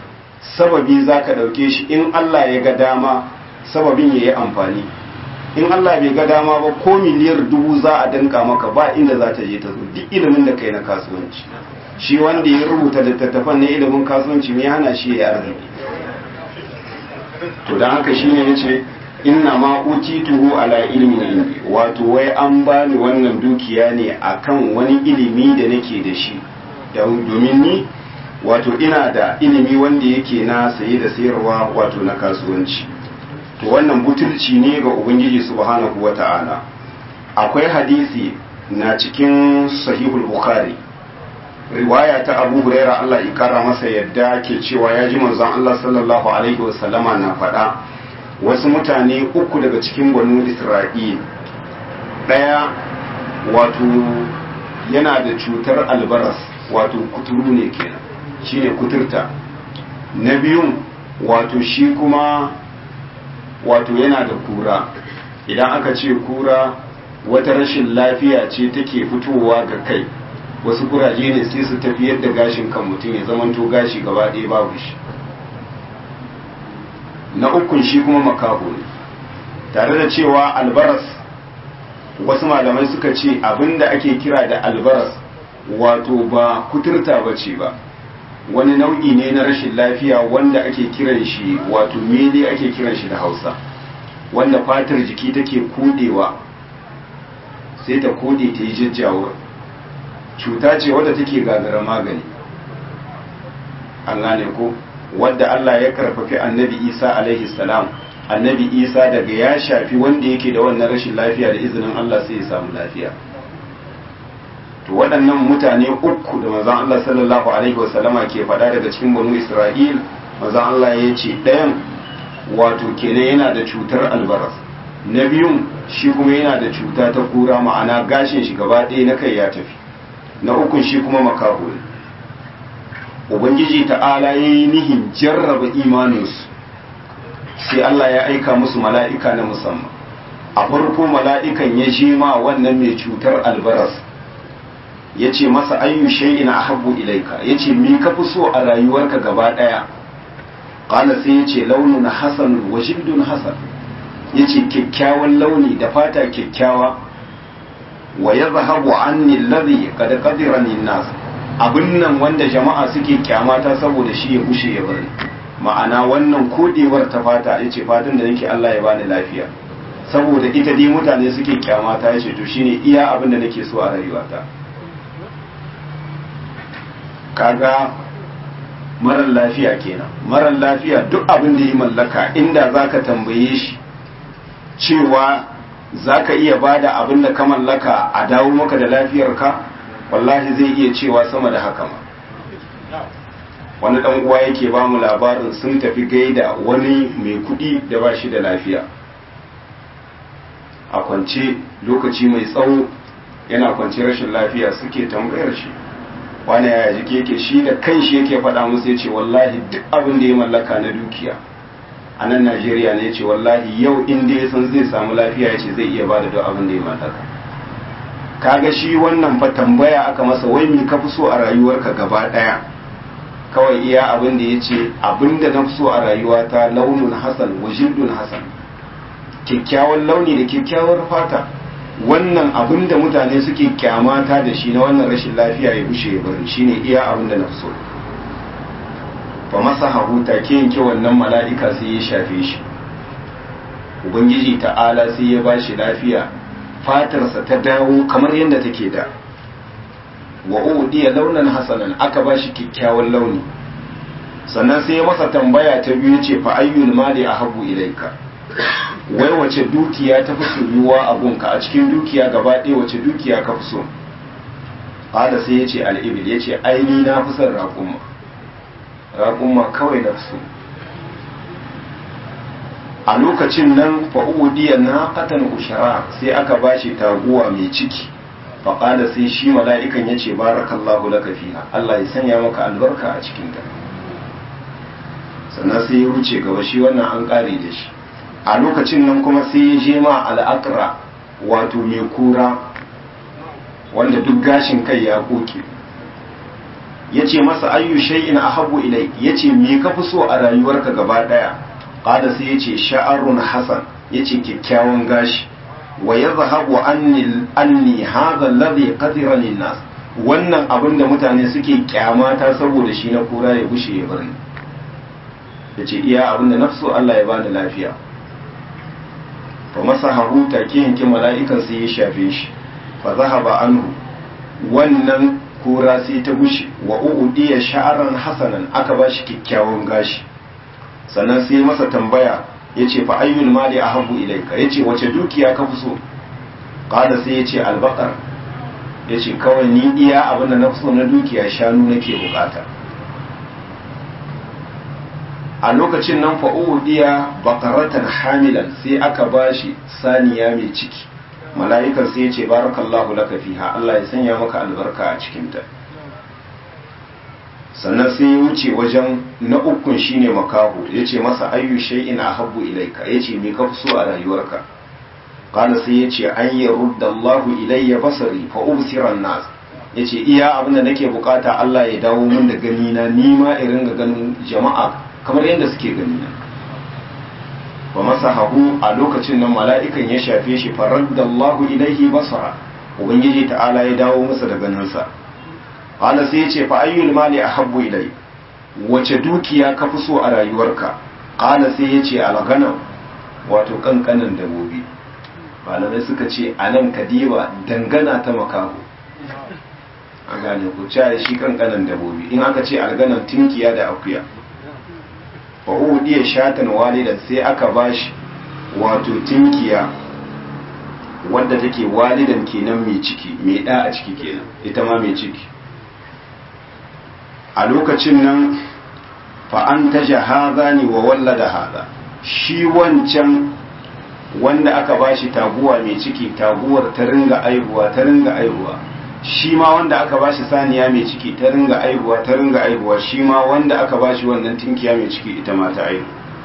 sababi za ka ɗauke shi in Allah ya ga dama sababin ya yi amfani in Allah bai ga dama ba ko miliyar dubu za a danka maka ba inda za ta je ta zo duk ilimin da kai na kasuwanci shi wanda ya rubuta littattafan na ilimin kasuwanci mai hana shi ya arziki to don haka shine yace inna ma utituhu ala ilmin indi wato wai an bani wannan dukiya ne akan wani ilimi da nake da shi domin ni wato ina da ilimi wanda yake na saye da sayarwa wato na kasuwanci to wannan butulci ne ga ubangiji subhanahu wata'ala akwai hadisi na cikin sahihul bukhari riwaya ta abu huraira Allah ya kara masa yadda ke cewa ya ji manzon Allah sallallahu alaihi wasallama na faɗa wasu mutane uku daga cikin banu isra'il ɗaya wato yana da cutar albaras wato kuturu ne kenan shine kuturta na biyun wato shi kuma wato yana da kura idan aka ce kura wata rashin lafiya ce take fitowa ga kai wasu kuraje ne sai su tafiyar da gashin kan mutum ya zamanto gashi gaba ɗaya babu shi na ukun shi kuma makaho ne tare da cewa albaras wasu malamai suka ce abinda ake kira da albaras wato ba kuturta ba ce ba wani nau'i ne na rashin lafiya wanda ake kiran shi wato mele ake kiran shi da hausa wanda fatar jiki take kodewa sai ta kode ta yi jajjawa cuta ce wadda take gagara magani an gane ko wadda Allah ya karfafi annabi Isa alaihi salam annabi Isa daga ya shafi wanda yake da wannan rashin lafiya da izinin Allah sai ya samu lafiya to waɗannan mutane uku da manzon Allah sallallahu alaihi wasallama ke faɗa daga cikin banu Isra'il manzon Allah ya ce ɗayan wato kenan yana da cutar albaras na biyun shi kuma yana da cuta ta kura ma'ana gashin shi gaba ɗaya na kai ya tafi na ukun shi kuma makaho ne ubangiji ta'ala ya yi nihin jarraba imaninsu sai Allah ya aika musu mala'ika na musamman a farko mala'ikan ya je ma wannan mai cutar albaras ya ce masa ayyu shay'in ahabbu ilaika ya ce mi ka fi so a rayuwarka gaba ɗaya ƙala sai ya ce launin hasan wa jibdun hasan ya ce kyakkyawan launi da fata kyakkyawa wa ya zahabu anni ladhi qad qadirani nas abin nan wanda jama'a suke kyamata saboda shi ya bushe ya bari ma'ana wannan kodewar ta fata ya ce fatan da nake Allah ya bani lafiya saboda ita dai mutane suke kyamata ya ce to shine iya abin da nake so a rayuwata kaga marar lafiya kenan marar lafiya duk abin da ya mallaka inda zaka tambaye shi cewa zaka iya bada abin da ka mallaka a dawo maka da lafiyarka wallahi zai iya cewa sama da haka ma wani dan uwa yake ba mu labarin sun tafi gaida wani mai kudi da ba shi da lafiya a kwance lokaci mai tsawo yana kwance rashin lafiya suke tambayar shi wani yaya jiki yake shi da kan shi yake faɗa musu ya ce wallahi duk abin da ya mallaka na dukiya a nan najeriya ne ya ce wallahi yau inda ya san zai samu lafiya ya ce zai iya ba da duk abin da ya mallaka kaga shi wannan fa tambaya aka masa wai me ka fi so a rayuwarka gaba daya kawai iya abin da ya ce abin da na fi so a rayuwata launin hasan wa jildun hasan kyakkyawan launi da kyakkyawar fata wannan abin da mutane suke kyamata da shi na wannan rashin lafiya ya bushe ya bari shine iya abin da na fi so fa masa hahuta ke yanke wannan mala'ika sai ya shafe shi ubangiji ta'ala sai ya ba shi lafiya fatarsa ta dawo kamar yadda take da wa udiya launan hasanan aka ba shi kyakkyawan launi sannan sai ya masa tambaya ta biyu ce fa ayyul mali ahabu ilaika wai wace dukiya ta fi soyuwa a gunka a cikin dukiya gaba ɗaya wace dukiya ka fi so hada sai ya ce al'ibil ya ce aini na fi son raƙumma raƙumma kawai na fi so a lokacin nan fa'udiyar na katan ushara sai aka bashi taguwa mai ciki faƙada sai shi mala'ikan ya ce barakallahu laka fiha Allah ya sanya maka albarka a cikinta sannan sai ya wuce gaba shi wannan an ƙare da shi a lokacin nan kuma sai ya je ma al'akra wato mai kura wanda duk gashin kai ya koke yace masa ayyu shay'in ahabbu ilai yace me ka fi so a rayuwarka gaba daya qala sai yace sha'arun hasan yace kyakkyawan gashi wa yadhhabu anni anni hadha alladhi qadira lin-nas wannan abin da mutane suke kyamata saboda shi na kura ya gushe ya bari yace iya abin da nafsu Allah ya bani lafiya fa masahahu take yanke mala'ikan sai ya shafe shi fa zahaba anhu wannan kura sai ta gushe wa udiya sha'aran hasanan aka ba shi kyakkyawan gashi sannan sai masa tambaya yace fa ayyul mali ahabbu ilayka yace wace dukiya ka fi so qala sai yace albaqar yace kawai ni iya abin da na fi so na dukiya shanu nake bukata a lokacin nan fa udiya baqaratan hamilan sai aka bashi saniya mai ciki mala'ikan sai ya ce barakallahu laka fiha Allah ya sanya maka albarka a cikinta sannan sai ya wuce wajen na ukun shine makahu ya ce masa ayyu shay'in ahabbu ilaika ya ce me ka fi so a rayuwarka qala sai ya ce an yarudda Allahu ilayya basari fa ubsira nas ya ce iya abin da nake bukata Allah ya dawo min da gani na ni ma irin ga ganin jama'a kamar yadda suke gani na wa masahahu a lokacin nan mala'ikan ya shafe shi faraddallahu ilaihi basara ubangiji ta'ala ya dawo masa da ganinsa qala sai ya ce fa ayyul mali ahabbu ilai wace dukiya ka fi so a rayuwarka qala sai ya ce alghanam wato kankanan dabobi malamai suka ce anan kadiba dangana ta makaho an gane ku cewa shi kankanan dabobi in aka ce alganan tinkiya da akuya wa udiya shatan walidan sai aka bashi wato tinkiya wadda take walidan kenan mai ciki mai da a ciki kenan ita ma mai ciki a lokacin nan fa an taja hazani wa wallada haza shi wancan wanda aka bashi taguwa mai ciki taguwar ta ringa aihuwa ta ringa aihuwa shi ma wanda aka bashi saniya mai ciki ta ringa aihuwa ta ringa aihuwa shi ma wanda aka bashi wannan tinkiya mai ciki ita ma ta aihu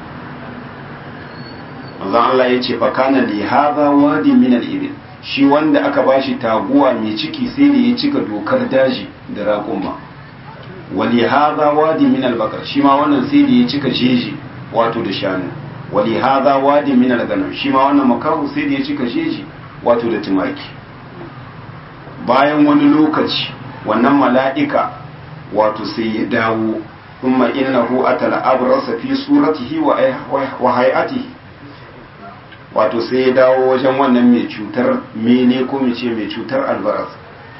manzon Allah ya ce fakana li hadha wadi min al ibil shi wanda aka bashi taguwa mai ciki sai da ya cika dokar daji da raƙuma wa li hadha wadi min al baqar shi ma wannan sai da ya cika jeji wato da shanu wa li hadha wadi min al ganam shi ma wannan makahu sai da ya cika jeji wato da tumaki bayan wani lokaci wannan mala'ika wato sai ya dawo kuma innahu atala abrasa fi suratihi wa hay'atihi wato sai ya dawo wajen wannan mai cutar mene ko mai ce mai cutar albaras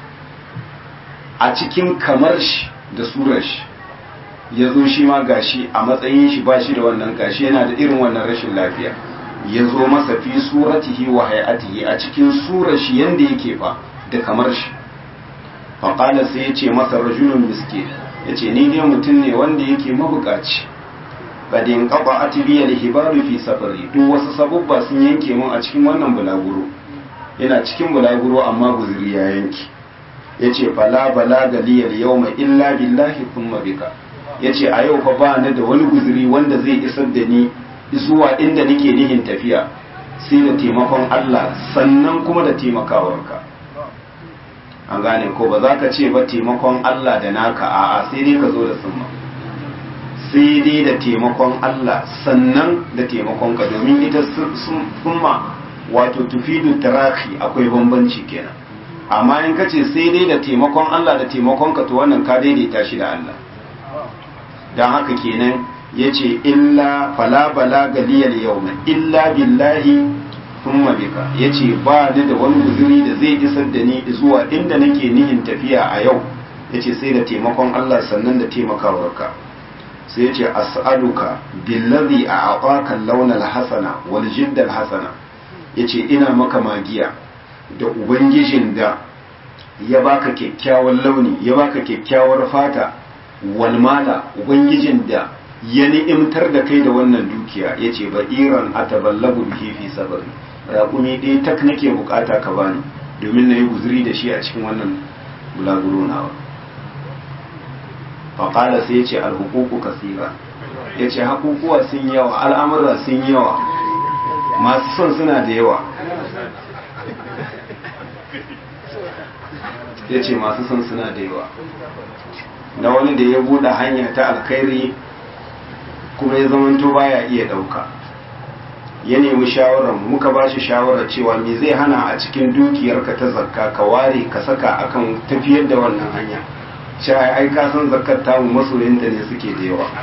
a cikin kamar shi da surar shi ya zo shi ma gashi a matsayin shi ba shi da wannan gashi yana da irin wannan rashin lafiya ya zo masa fi suratihi wa hay'atihi a cikin surar shi yanda yake fa da kamar shi faƙala sai ya ce masa rajulun miske ya ce ni dai mutum ne wanda yake mabukaci kadin kafa atibiyar hibaru fi safari duk wasu sabubba sun yanke mun a cikin wannan bulaguro yana cikin bulaguro amma guzuri ya yanki ya ce fala bala galiyar yau mai illa billahi kuma bika ya ce a yau fa ba ni da wani guzuri wanda zai isar da ni zuwa inda nake nihin tafiya sai da taimakon Allah sannan kuma da taimakawarka an gane ko ba za ka ce ba taimakon Allah da naka a'a sai dai ka zo da summa sai dai da taimakon Allah sannan da taimakon ka domin ita summa wato tufidu taraki akwai bambanci kenan amma in ka ce sai dai da taimakon Allah da taimakon ka to wannan ka daidaita shi da Allah dan haka kenan yace illa fala balaga liyal yawma illa billahi thumma bika yace ba ni da wani guzuri da zai isar da ni zuwa inda nake nihin tafiya a yau yace sai da taimakon Allah sannan da taimakawarka sai yace as'aluka billazi a'ataka al-lawna al-hasana wal jidda al-hasana yace ina maka magiya da ubangijin da ya baka kyakkyawan launi ya baka kyakkyawar fata wal mala ubangijin da ya ni'imtar da kai da wannan dukiya yace ba iran ataballagu bihi fi sabri raƙumi ɗaya tak nake bukata ka bani domin na yi guzuri da shi a cikin wannan bulaguro nawa faƙala sai ya ce alhukuku kasira ya ce hakukuwa sun yawa al'amurra sun yawa masu son suna da yawa ya ce masu son suna da yawa na wani da ya buɗe hanya ta alkhairi kuma ya zamanto baya iya ɗauka ya nemi shawarar muka ba shi shawarar cewa me zai hana a cikin dukiyarka ta zakka ka ware ka saka akan tafiyar da wannan hanya shi ai ka san zakkar tamu masoyinta ne suke da yawa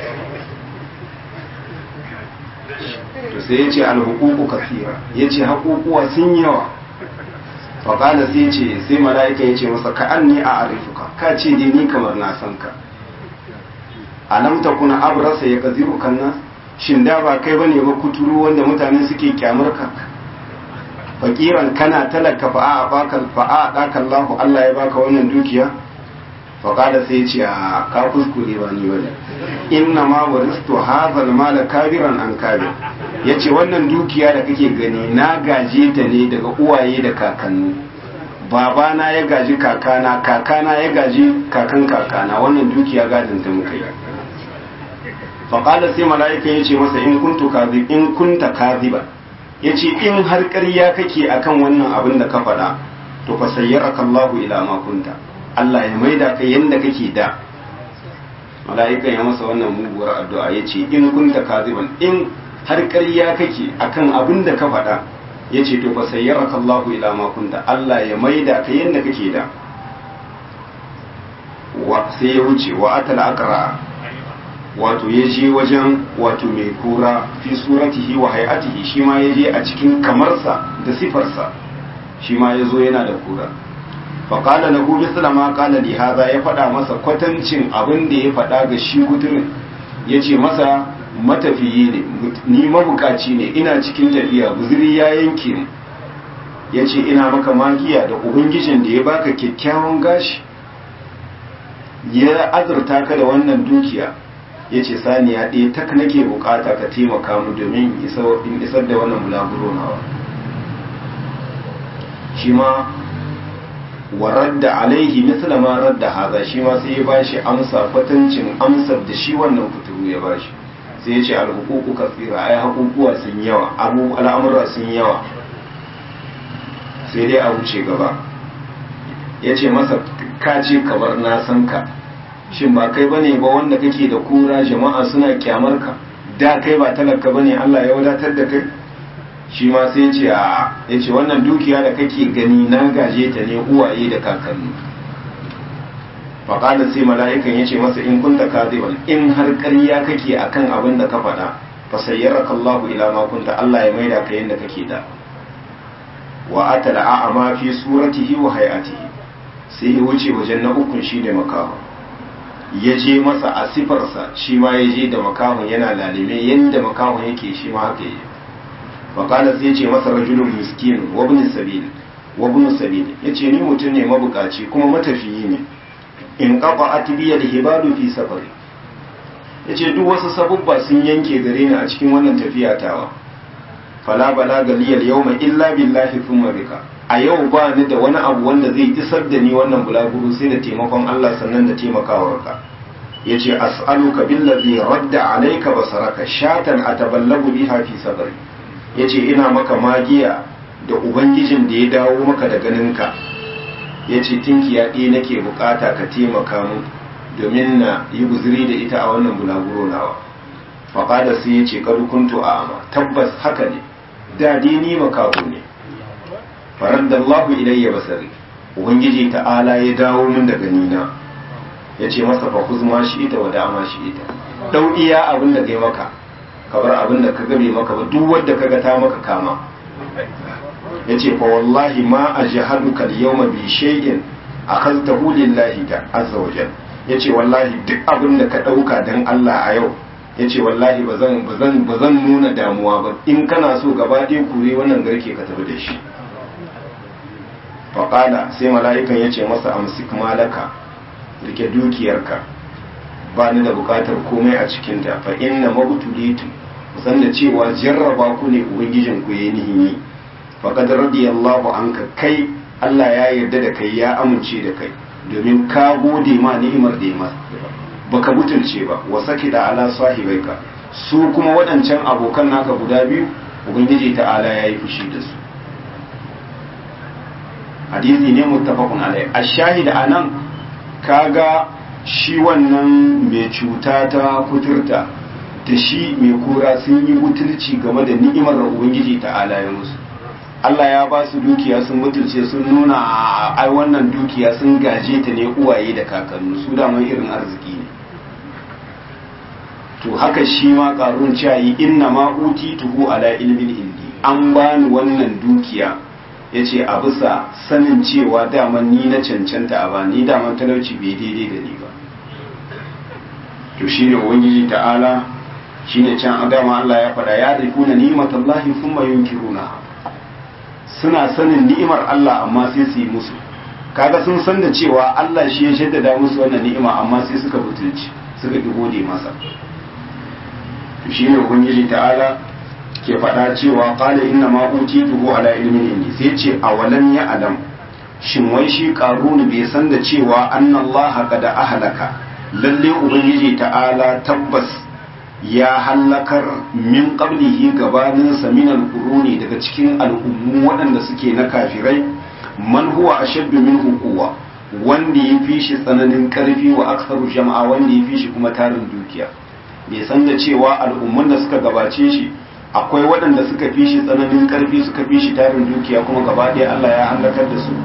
to sai ya ce alhukuku kasira ya ce hakukuwa sun yawa faƙala sai ce sai mala'ika ya ce masa ka an ni a arifuka ka ce dai ni kamar na san ka alam ta kuna abrasa ya kaziru kanna shin da ba kai bane ba kuturu wanda mutane suke kyamar ka fakiran kana talaka fa'a baka fa'a daka Allah Allah ya baka wannan dukiya faƙada sai ce a ka kuskure ba ni wani inna ma waristu hadha al-mal kabiran an kabir yace wannan dukiya da kake gani na gaje ta ne daga uwaye da kakanni babana ya gaji kakana kakana ya gaji kakan kakana wannan dukiya gadin ta muka yi faƙada sai mala'ika yace masa in kuntu kadhib in kunta kadhiba yace in har ƙarya kake akan wannan abin da ka faɗa to fa sayyaraka Allahu ila ma kunta Allah ya maida ka yanda kake da mala'ikan ya masa wannan muguwar addu'a ya ce in kunta kaziban in har ƙarya kake akan abin da ka faɗa ya ce to fa sayyaraka Allah ila ma kunta Allah ya maida ka yanda kake da wa sai ya wuce wa atal aqra wato ya je wajen wato mai kura fi suratihi wa hay'atihi shi ma ya je a cikin kamarsa da sifarsa shi ma ya zo yana da kura faƙala na gobe ma ƙala li haza ya faɗa masa kwatancin abin da ya faɗa ga shi gudurin ya ce masa matafiyi ne ni mabukaci ne ina cikin tafiya guzuri ya yanke ni ya ce ina maka magiya da ubangijin da ya baka kyakkyawan gashi ya azurta ka da wannan dukiya ya ce saniya ɗaya tak nake bukata ka taimaka mu domin in isar da wannan bulaguro nawa shi ma wa radda alaihi misla ma radda haza shi ma sai ya bashi amsa kwatancin amsar da shi wannan kuturu ya bashi sai ya ce alhuququ kasira ai hakukuwa sun yawa abu al'amura sun yawa sai dai a wuce gaba ya ce masa ka ce kamar na san ka shin ba kai bane ba wanda kake da kura jama'a suna kyamar ka da kai ba talaka bane Allah ya wadatar da kai shi ma sai ce a ya ce wannan dukiya da kake gani na gaje ta ne uwaye da kakanni faƙada sai mala'ikan ya ce masa in kunta kaziban in har ƙarya kake akan abin da ka faɗa fa sayyaraka Allahu ila ma kunta Allah ya maida ka yanda kake da wa atala a'ama fi suratihi wa hay'atihi sai ya wuce wajen na ukun shine makaho ya je masa a sifarsa shi ma ya je da makahon yana lalime yanda makahon yake shi ma haka yake faƙalar sai ce masa rajulun miskin wabin sabil wabin sabil ya ce ni mutum ne mabukaci kuma matafiyi ne in kafa atibiya da hibalu fi safari ya ce duk wasu sabubba sun yanke gare ni a cikin wannan tafiya tawa fala bala galiyar yau mai illa billahi thumma bika a yau ba ni da wani abu wanda zai isar da ni wannan bulaguro sai da taimakon Allah sannan da taimakawarka ya ce as'aluka billazi radda alayka basaraka shatan ataballagu biha fi sabari ya ce ina maka magiya da ubangijin da ya dawo maka da ganinka ya ce tinkiya ɗaya nake bukata ka taimaka mu domin na yi guziri da ita a wannan bulaguro nawa faƙada sai ya ce kuntu a ama tabbas haka ne da dai ni makaho ne farar da Allahu ilayya basari ubangiji ta'ala ya dawo min da ganina ya ce masa fa kuzma shi ita wa dama shi ita dau iya abin da kai maka kabar abin da ka gabe maka ba duk wanda kaga ta maka kama yace fa wallahi ma ajhaduka al-yawma bi shay'in akhadtahu lillahi ta azza wa jalla yace wallahi duk abin da ka dauka dan Allah a yau yace wallahi bazan bazan bazan nuna damuwa ba in kana so gaba ɗaya kure wannan garke ka tafi da shi faƙala sai mala'ikan yace masa amsik malaka rike dukiyarka ba ni da bukatar komai a cikinta fa inna mabtulitu san da cewa jarraba ku ne ubangijin ku yayi nihimi fa qad radiyallahu anka kai Allah ya yarda da kai ya amince da kai domin ka gode ma ni'imar da ya baka butulce ba wa sakida ala sahibaika su kuma waɗancan abokan naka guda biyu ubangiji ta'ala ya yi fushi da su hadisi ne muttafaqun alai ash-shahid anan kaga shi wannan mai cuta ta kuturta da shi mai kura sun yi butulci game da ni'imar da ubangiji ta'ala ya musu Allah ya ba su dukiya sun mutunce sun nuna ai wannan dukiya sun gaje ta ne uwaye da kakannu su daman irin arziki ne to haka shi ma karun cayi inna ma tuhu ala ilmin indi an bani wannan dukiya yace a bisa sanin cewa daman ni na cancanta a ba ni daman talauci bai daidai da ni ba to shine ubangiji ta'ala shine can dama Allah ya faɗa ya rifuna ni'matallahi thumma yunkiruna suna sanin ni'imar Allah amma sai su yi musu kaga sun san da cewa Allah shi ya shaddada musu wannan ni'ima amma sai suka butulci suka ki gode masa to shine ubangiji ta'ala ke faɗa cewa qala inna ma utituhu ala ilmin indi sai ce awalam ya alam shin wai shi qarun bai san da cewa annallaha qad ahlaka lalle ubangiji ta'ala tabbas ya hallakar min qablihi gabanin saminal quruni daga cikin al'ummu waɗanda suke na kafirai man huwa ashaddu minhu quwwa wanda ya fi shi tsananin karfi wa aksaru jama'a wanda ya fi shi kuma tarin dukiya bai san da cewa al'ummun da suka gabace shi akwai waɗanda suka fi shi tsananin karfi suka fi shi tarin dukiya kuma gaba ɗaya Allah ya halakar da su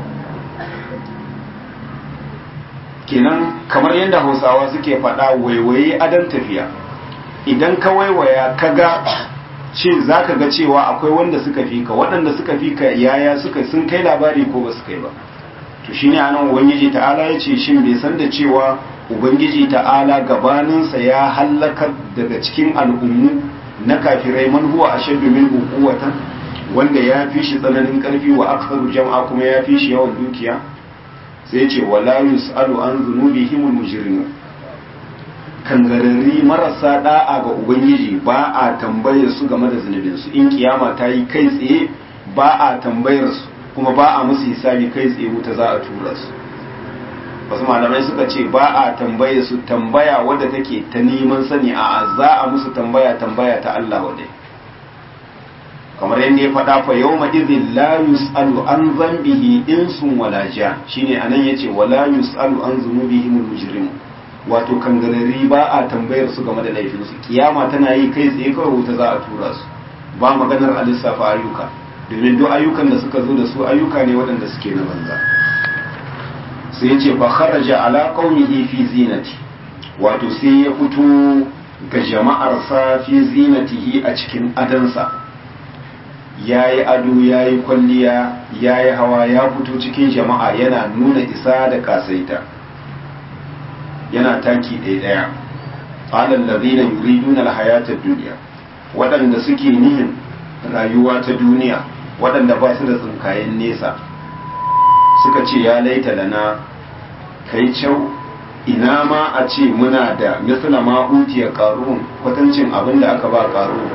kenan kamar yadda hausawa suke faɗa waiwaye adon tafiya idan ka waiwaya ka ga ce za ka ga cewa akwai wanda suka fi ka waɗanda suka fi ka yaya suka sun kai labari ko ba su kai ba to shi ne anan ubangiji ta'ala ya ce shin bai san da cewa ubangiji ta'ala gabaninsa ya hallakar daga cikin al'ummu na kafirai man huwa ashaddu minhu quwwatan wanda ya fi shi tsananin karfi wa aktsaru jama'a kuma ya fi shi yawan dukiya sai ya ce wala yus'alu an dhunubihim al-mujrimun kangararri marasa da'a ga ubangiji ba a tambayar su game da zunubinsu in kiyama ta yi kai tsaye ba a tambayar su kuma ba a musu hisabi kai tsaye wuta za a tura su wasu malamai suka ce ba a tambayar su tambaya wadda take ta neman sani a za a musu tambaya tambaya ta Allah wadai kamar yadda ya faɗa fa yau ma izin la yus'alu an zambihi insun wala ja shine anan yace wala yus'alu an zunubihim mujrimu wato kangarari ba a tambayar su game da laifinsu kiyama tana yi kai tsaye kawai wuta za a tura su ba maganar a lissafa ayyuka domin duk ayyukan da suka zo da su ayyuka ne waɗanda suke na banza sai ya ce fa kharaja ala qaumihi fi zinati wato sai ya fito ga jama'arsa fi zinatihi a cikin adansa yayi ado yayi kwalliya yayi hawa ya fito cikin jama'a yana nuna isa da kasaita yana taki ɗaya ɗaya ƙalar lazina yuriduna alhayatar duniya waɗanda suke nihin rayuwa ta duniya waɗanda ba su da tsinkayen nesa suka ce ya laita lana kai kyau ina ma a ce muna da misla ma utiya ƙarun kwatancin abin da aka ba ƙarun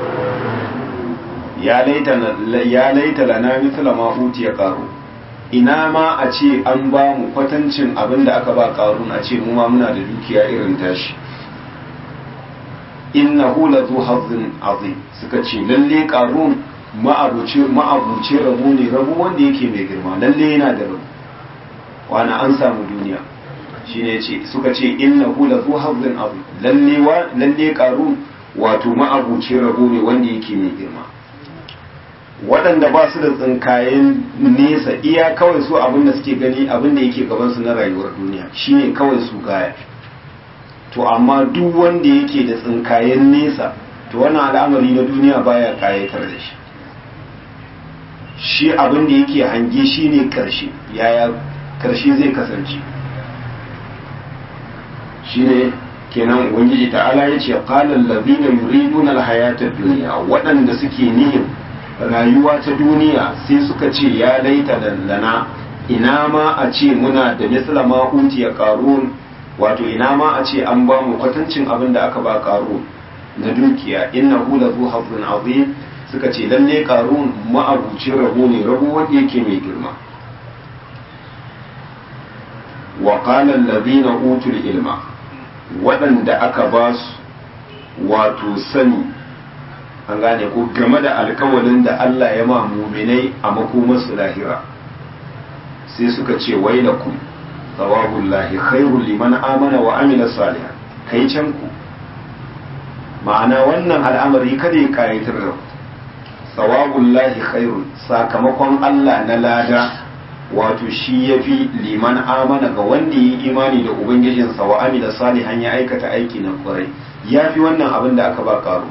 ya laita lana misla ma utiya ƙarun ina ma a ce an ba mu kwatancin abin da aka ba ƙarun a ce mu ma muna da dukiya irin tashi innahu la zu hazzin azim suka ce lalle ƙarun ma'abuci ma'abuci rabu ne rabu wanda yake mai girma lalle yana da rabu wani an samu duniya shine ce suka ce innahu la zu hazzin azim lalle wa lalle ƙarun wato ma'abuci rabu ne wanda yake mai girma waɗanda ba su da tsinkayen nesa iya kawai su abin da suke gani abin da yake gabansu na rayuwar duniya shine kawai su gaya to amma duk wanda yake da tsinkayen nesa to wannan al'amari na duniya baya kayatar da shi shi abin da yake hange shine karshe yaya karshe zai kasance shine kenan ubangiji ta'ala ya ce qala allazina yuriduna alhayata ad-dunya waɗanda suke nihin rayuwa ta duniya sai suka ce ya laita lana ina ma a ce muna da misla ma ya qarun wato ina ma a ce an ba mu kwatancin abin da aka ba qarun na dukiya innahu la zu hazzin azim suka ce lalle qarun ma'abucin rabo ne rabo wanda yake mai girma wa qala allazina utul ilma waɗanda aka ba su wato sani an gane ko game da alkawalin da Allah ya ma muminai a makomarsu lahira sai suka ce wailakum thawabullahi khairul liman amana wa amila salihan kai can ku ma'ana wannan al'amari kada ya kayatar da thawabullahi khairun sakamakon Allah na lada wato shi yafi liman amana ga wanda yi imani da ubangijinsa wa amila salihan ya aikata aiki na kwarai yafi wannan abin da aka ba karo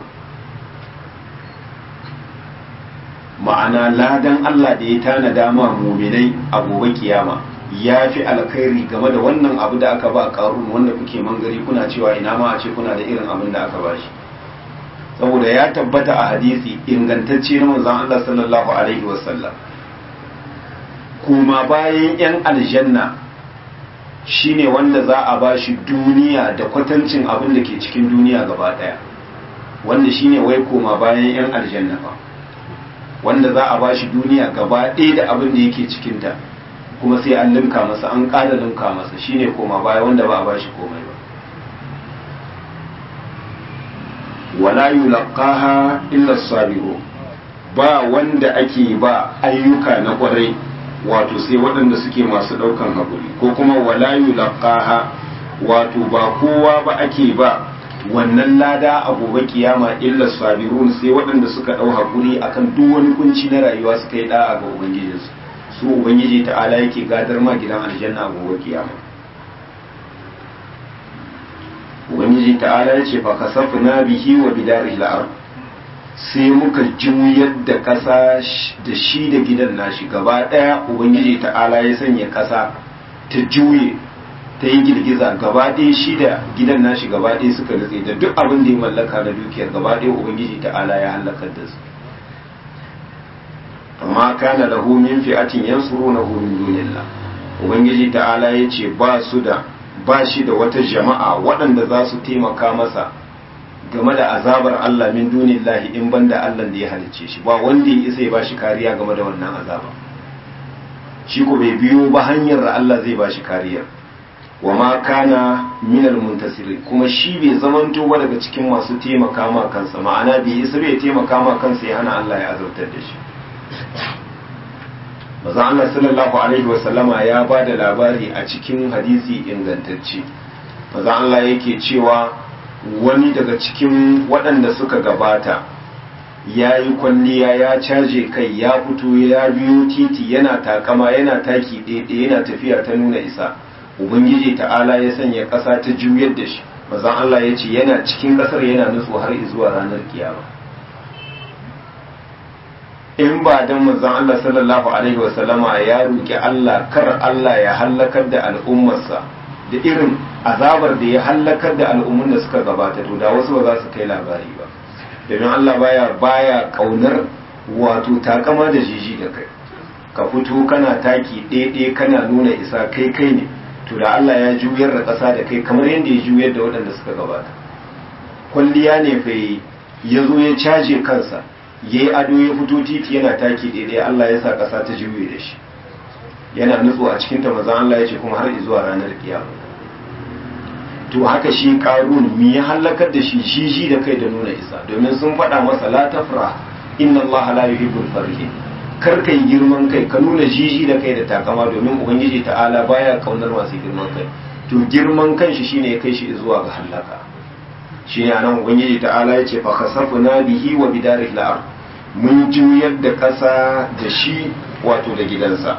ma'ana ladan Allah da ya tanada ma muminai a gobe kiyama ya fi alkhairi game da wannan abu da aka ba karun wanda kuke mangari kuna cewa ina ma a ce kuna da irin abin da aka ba shi saboda ya tabbata a hadisi ingantacce na manzon Allah sallallahu alaihi wasallam kuma bayan yan aljanna shine wanda za a ba shi duniya da kwatancin abin da ke cikin duniya gaba daya wanda shine wai koma bayan yan aljanna ba wanda za a bashi duniya gaba ɗaya da abin da yake cikinta kuma sai an limka masa an ƙara limka masa shine koma baya wanda ba a bashi komai ba wala yulqaha illa sabiru ba wanda ake ba ayyuka na kwarai wato sai waɗanda suke masu ɗaukan haƙuri ko kuma wala yulqaha wato ba kowa ba ake ba wannan lada a gobe kiyama illa sabirun sai waɗanda suka ɗau haƙuri akan duk wani kunci na rayuwa suka yi da'a ga ubangijinsu su ubangiji ta'ala yake gadar ma gidan aljanna a gobe kiyama ubangiji ta'ala ya ce fa kasafna bihi wa bidarihi al sai muka juyar da ƙasa da shi da gidan nashi gaba ɗaya ubangiji ta'ala ya sanya ƙasa ta juye ta yi girgiza gaba ɗaya shi da gidan nashi gaba ɗaya suka nutse da duk abin da ya mallaka na dukiyar gaba ɗaya ubangiji ta'ala ya halakar da su amma kana lahu min fi'atin yansurunahu min dunillah ubangiji ta'ala ya ce ba su da ba shi da wata jama'a waɗanda za su taimaka masa game da azabar Allah min dunillahi in banda Allah da ya halicce shi ba wanda ya isa ya ba shi kariya game da wannan azaba shi ko bai biyo ba hanyar da Allah zai ba shi kariya wa ma kana minal muntasirin kuma shi bai zamanto ba daga cikin masu taimaka ma kansa ma'ana bai isa bai taimaka ma kansa ya hana Allah ya azabtar da shi maza Allah sallallahu alaihi wa sallama ya ba da labari a cikin hadisi ingantacce maza Allah yake cewa wani daga cikin waɗanda suka gabata ya yi kwalliya ya caje kai ya fito ya biyo titi yana takama yana taki ɗaiɗaya yana tafiya ta nuna isa ubangiji ta'ala ya sanya ƙasa ta juyar da shi mazan Allah ya ce yana cikin ƙasar yana nutsu har zuwa ranar kiyama in ba dan mazan Allah sallallahu alaihi wasallama ya roƙi Allah kar Allah ya hallakar da al'ummarsa da irin azabar da ya hallakar da al'ummun da suka gabata to da wasu ba za su kai labari ba domin Allah baya baya kaunar wato takama da jiji da kai ka fito kana taki ɗaiɗai kana nuna isa kai kai ne to da Allah ya juyar da ƙasa da kai kamar yadda ya juyar da waɗanda suka gabata kwalliya ne fa ya zo ya caje kansa ya yi ado ya fito titi yana taki daidai Allah ya sa ƙasa ta juye da shi yana nutso a cikin ta mazan Allah ya ce kuma har zuwa ranar kiyama to haka shi karun mi ya halakar da shi jiji da kai da nuna isa domin sun faɗa masa la tafra inna Allah la yuhibbul farihin kar kai girman kai ka nuna jiji da kai da takama domin ubangiji ta'ala baya kaunar masu girman kai to girman kan shi shine ya kai shi zuwa ga halaka shi ne anan ubangiji ta'ala ya ce fa khasafna bihi wa bidarihi al mun juyar da ƙasa da shi wato da gidansa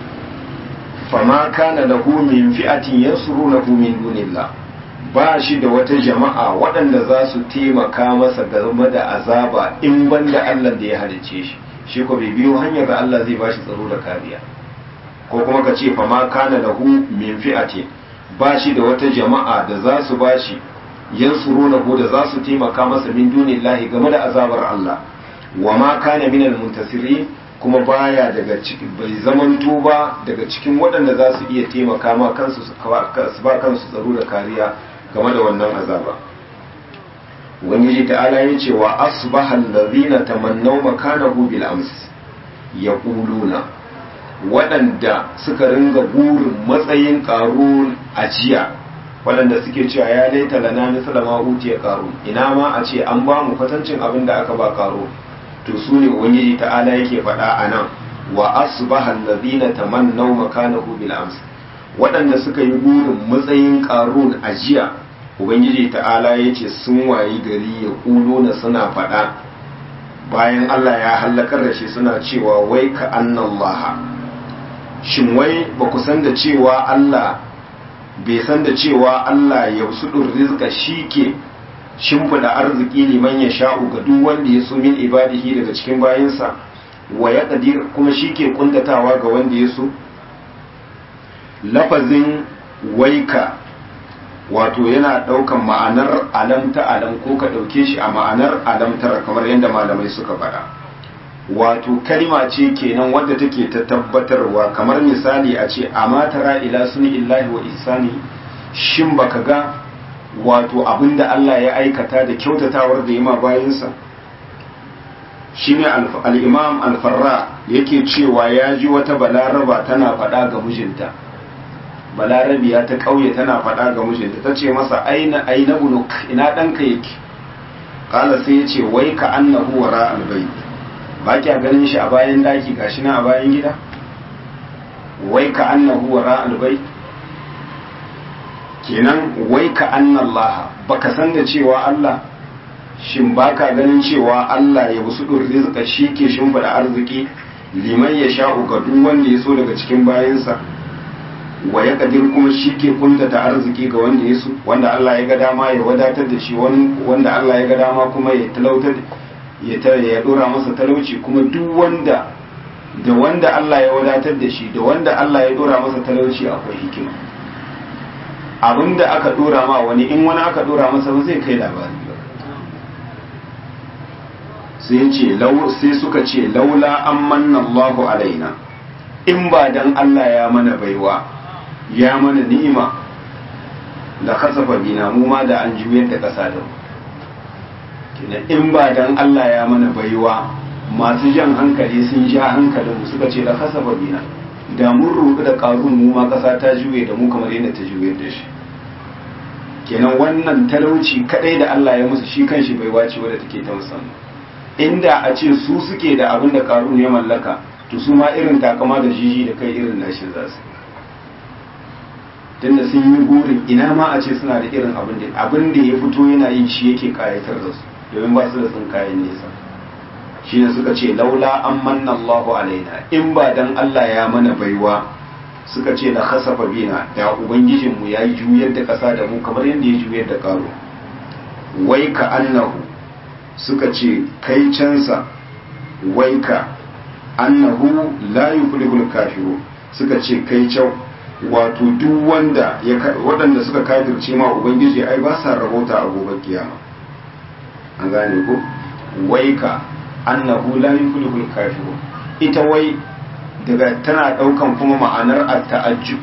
fama kana lahu min fi'atin yansurunahu min dunillah ba shi da wata jama'a waɗanda za su taimaka masa game da azaba in banda Allah da ya halicce shi shi ko bai biyo hanyar da Allah zai bashi tsaro da kariya ko kuma ka ce fama kana lahu min fi'atin ba shi da wata jama'a da za su bashi yansurunahu da za su taimaka masa min dunillahi game da azabar Allah wa ma kana minal muntasirin kuma baya daga cikin bai zamanto ba daga cikin waɗanda za su iya taimaka ma kansu su ba kansu tsaro da kariya game da wannan azaba ubangiji ta'ala ya ce wa asbaha allazina tamannaw makanahu bil ams yaquluna waɗanda suka ringa burin matsayin ƙarun a jiya waɗanda suke cewa ya laita lana misala ma utiya ƙarun ina ma a ce an ba mu kwatancin abin da aka ba ƙarun to su ne ubangiji ta'ala yake faɗa a nan wa asbaha alladhina tamannaw makanahu bil ams waɗanda suka yi burin matsayin qarun a jiya ubangiji ta'ala yace sun wayi gari ya kulo na suna faɗa bayan Allah ya hallakar da shi suna cewa wai ka annallaha shin wai ba ku san da cewa Allah bai san da cewa Allah ya sudur rizqa shike shimfida arziki liman ya sha'u ga duk wanda ya so min ibadihi daga cikin bayinsa wa ya qadir kuma shike kuntatawa ga wanda ya so lafazin waika wato yana daukan ma'anar alam ta alam ko ka dauke shi a ma'anar alam tara kamar yadda malamai suka faɗa wato kalma ce kenan wadda take ta tabbatarwa kamar misali a ce amma tara ila suni illahi wa ihsani shin baka ga wato abinda Allah ya aikata da kyautatawar da yima bayansa shine al-imam al-farra yake cewa ya ji wata balaraba tana faɗa ga mijinta balarabiya ta ƙauye tana faɗa ga mijinta ta ce masa aina aina bunuk ina ɗanka yake kala sai ya ce wai ka annahu wara albayt ba kya ganin shi a bayan daki gashi na a bayan gida wai ka annahu wara albayt kenan wai ka annallaha baka san da cewa Allah shin baka ganin cewa Allah ya busu rizqa shi ke shimfida arziki liman ya sha'u ga duk wanda ya so daga cikin bayansa wa ya kadir kuma shi ke kuntata arziki ga wanda ya so wanda Allah ya ga dama ya wadatar da shi wanda Allah ya ga dama kuma ya talautar ya ya dora masa talauci kuma duk wanda da wanda Allah ya wadatar da shi da wanda Allah ya dora masa talauci akwai hikima abinda aka dora ma wani in wani aka dora masa ba zai kai labari ba sai ce sai suka ce laula an manna Allahu alaina in ba dan Allah ya mana baiwa ya mana ni'ima da kasafa bina mu ma da an juyar da ƙasa da mu in ba dan Allah ya mana baiwa masu jan hankali sun ja hankalin mu suka ce da kasafa bina da mun rubu da ƙarun mu ma ƙasa ta juye da mu kamar yadda ta juyar da shi kenan wannan talauci kadai da Allah ya musu shi kanshi baiwa ce wadda take ta musamman inda a ce su suke da abin da ƙarun ya mallaka to su ma irin takama da jiji da kai irin nashi za su tunda sun yi burin ina ma a ce suna da irin abin da abin da ya fito yana yin shi yake kayatar da su domin ba su da sun kayan nesa shi ne suka ce laula an manna Allahu alaina in ba dan Allah ya mana baiwa suka ce la khasafa bina da ubangijin mu yayi juyar da kasa da mu kamar yadda ya juyar da karo wai ka annahu suka ce kai cansa wai ka annahu la yuflihul kafiru suka ce kai can wato duk wanda ya waɗanda suka kafirce ma ubangiji ai ba sa rahota a gobe kiyama an gane ko wai ka annahu la yuflihul kafiru ita wai daga tana ɗaukan kuma ma'anar at-ta'ajjub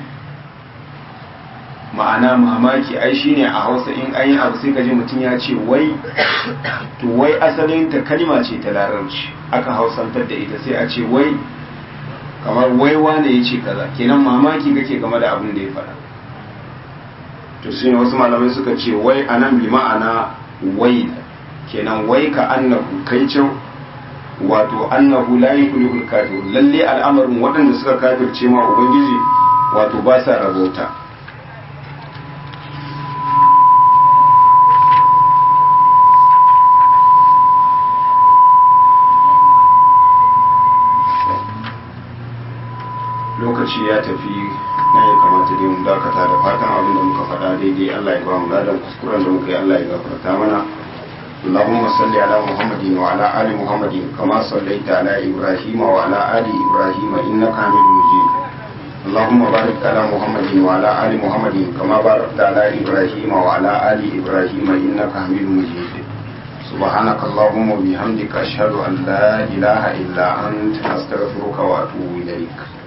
ma'ana mamaki ai shine a Hausa in an yi abu sai ka ji mutum ya ce wai to wai asalin ta kalma ce ta larabci aka hausantar da ita sai a ce wai kamar wai wane ya ce kaza kenan mamaki kake game da abin da ya faɗa to shine wasu malamai suka ce wai anan bi ma'ana wai kenan wai ka annahu kai can wato annahu la yuflihul kafir lalle al'amarin waɗanda suka kafirce ma ubangiji wato ba sa rabauta lokaci ya tafi na ya kamata dai mu dakata da fatan abin da muka faɗa daidai Allah ya ba mu ladan kuskuren da muka yi Allah ya gafarta mana اللهم صل على محمد وعلى آل محمد كما صليت على إبراهيم وعلى آل إبراهيم إنك حميد مجيد اللهم بارك على محمد وعلى آل محمد كما باركت على إبراهيم وعلى آل إبراهيم إنك حميد مجيد سبحانك اللهم وبحمدك أشهد أن لا إله إلا أنت أستغفرك وأتوب إليك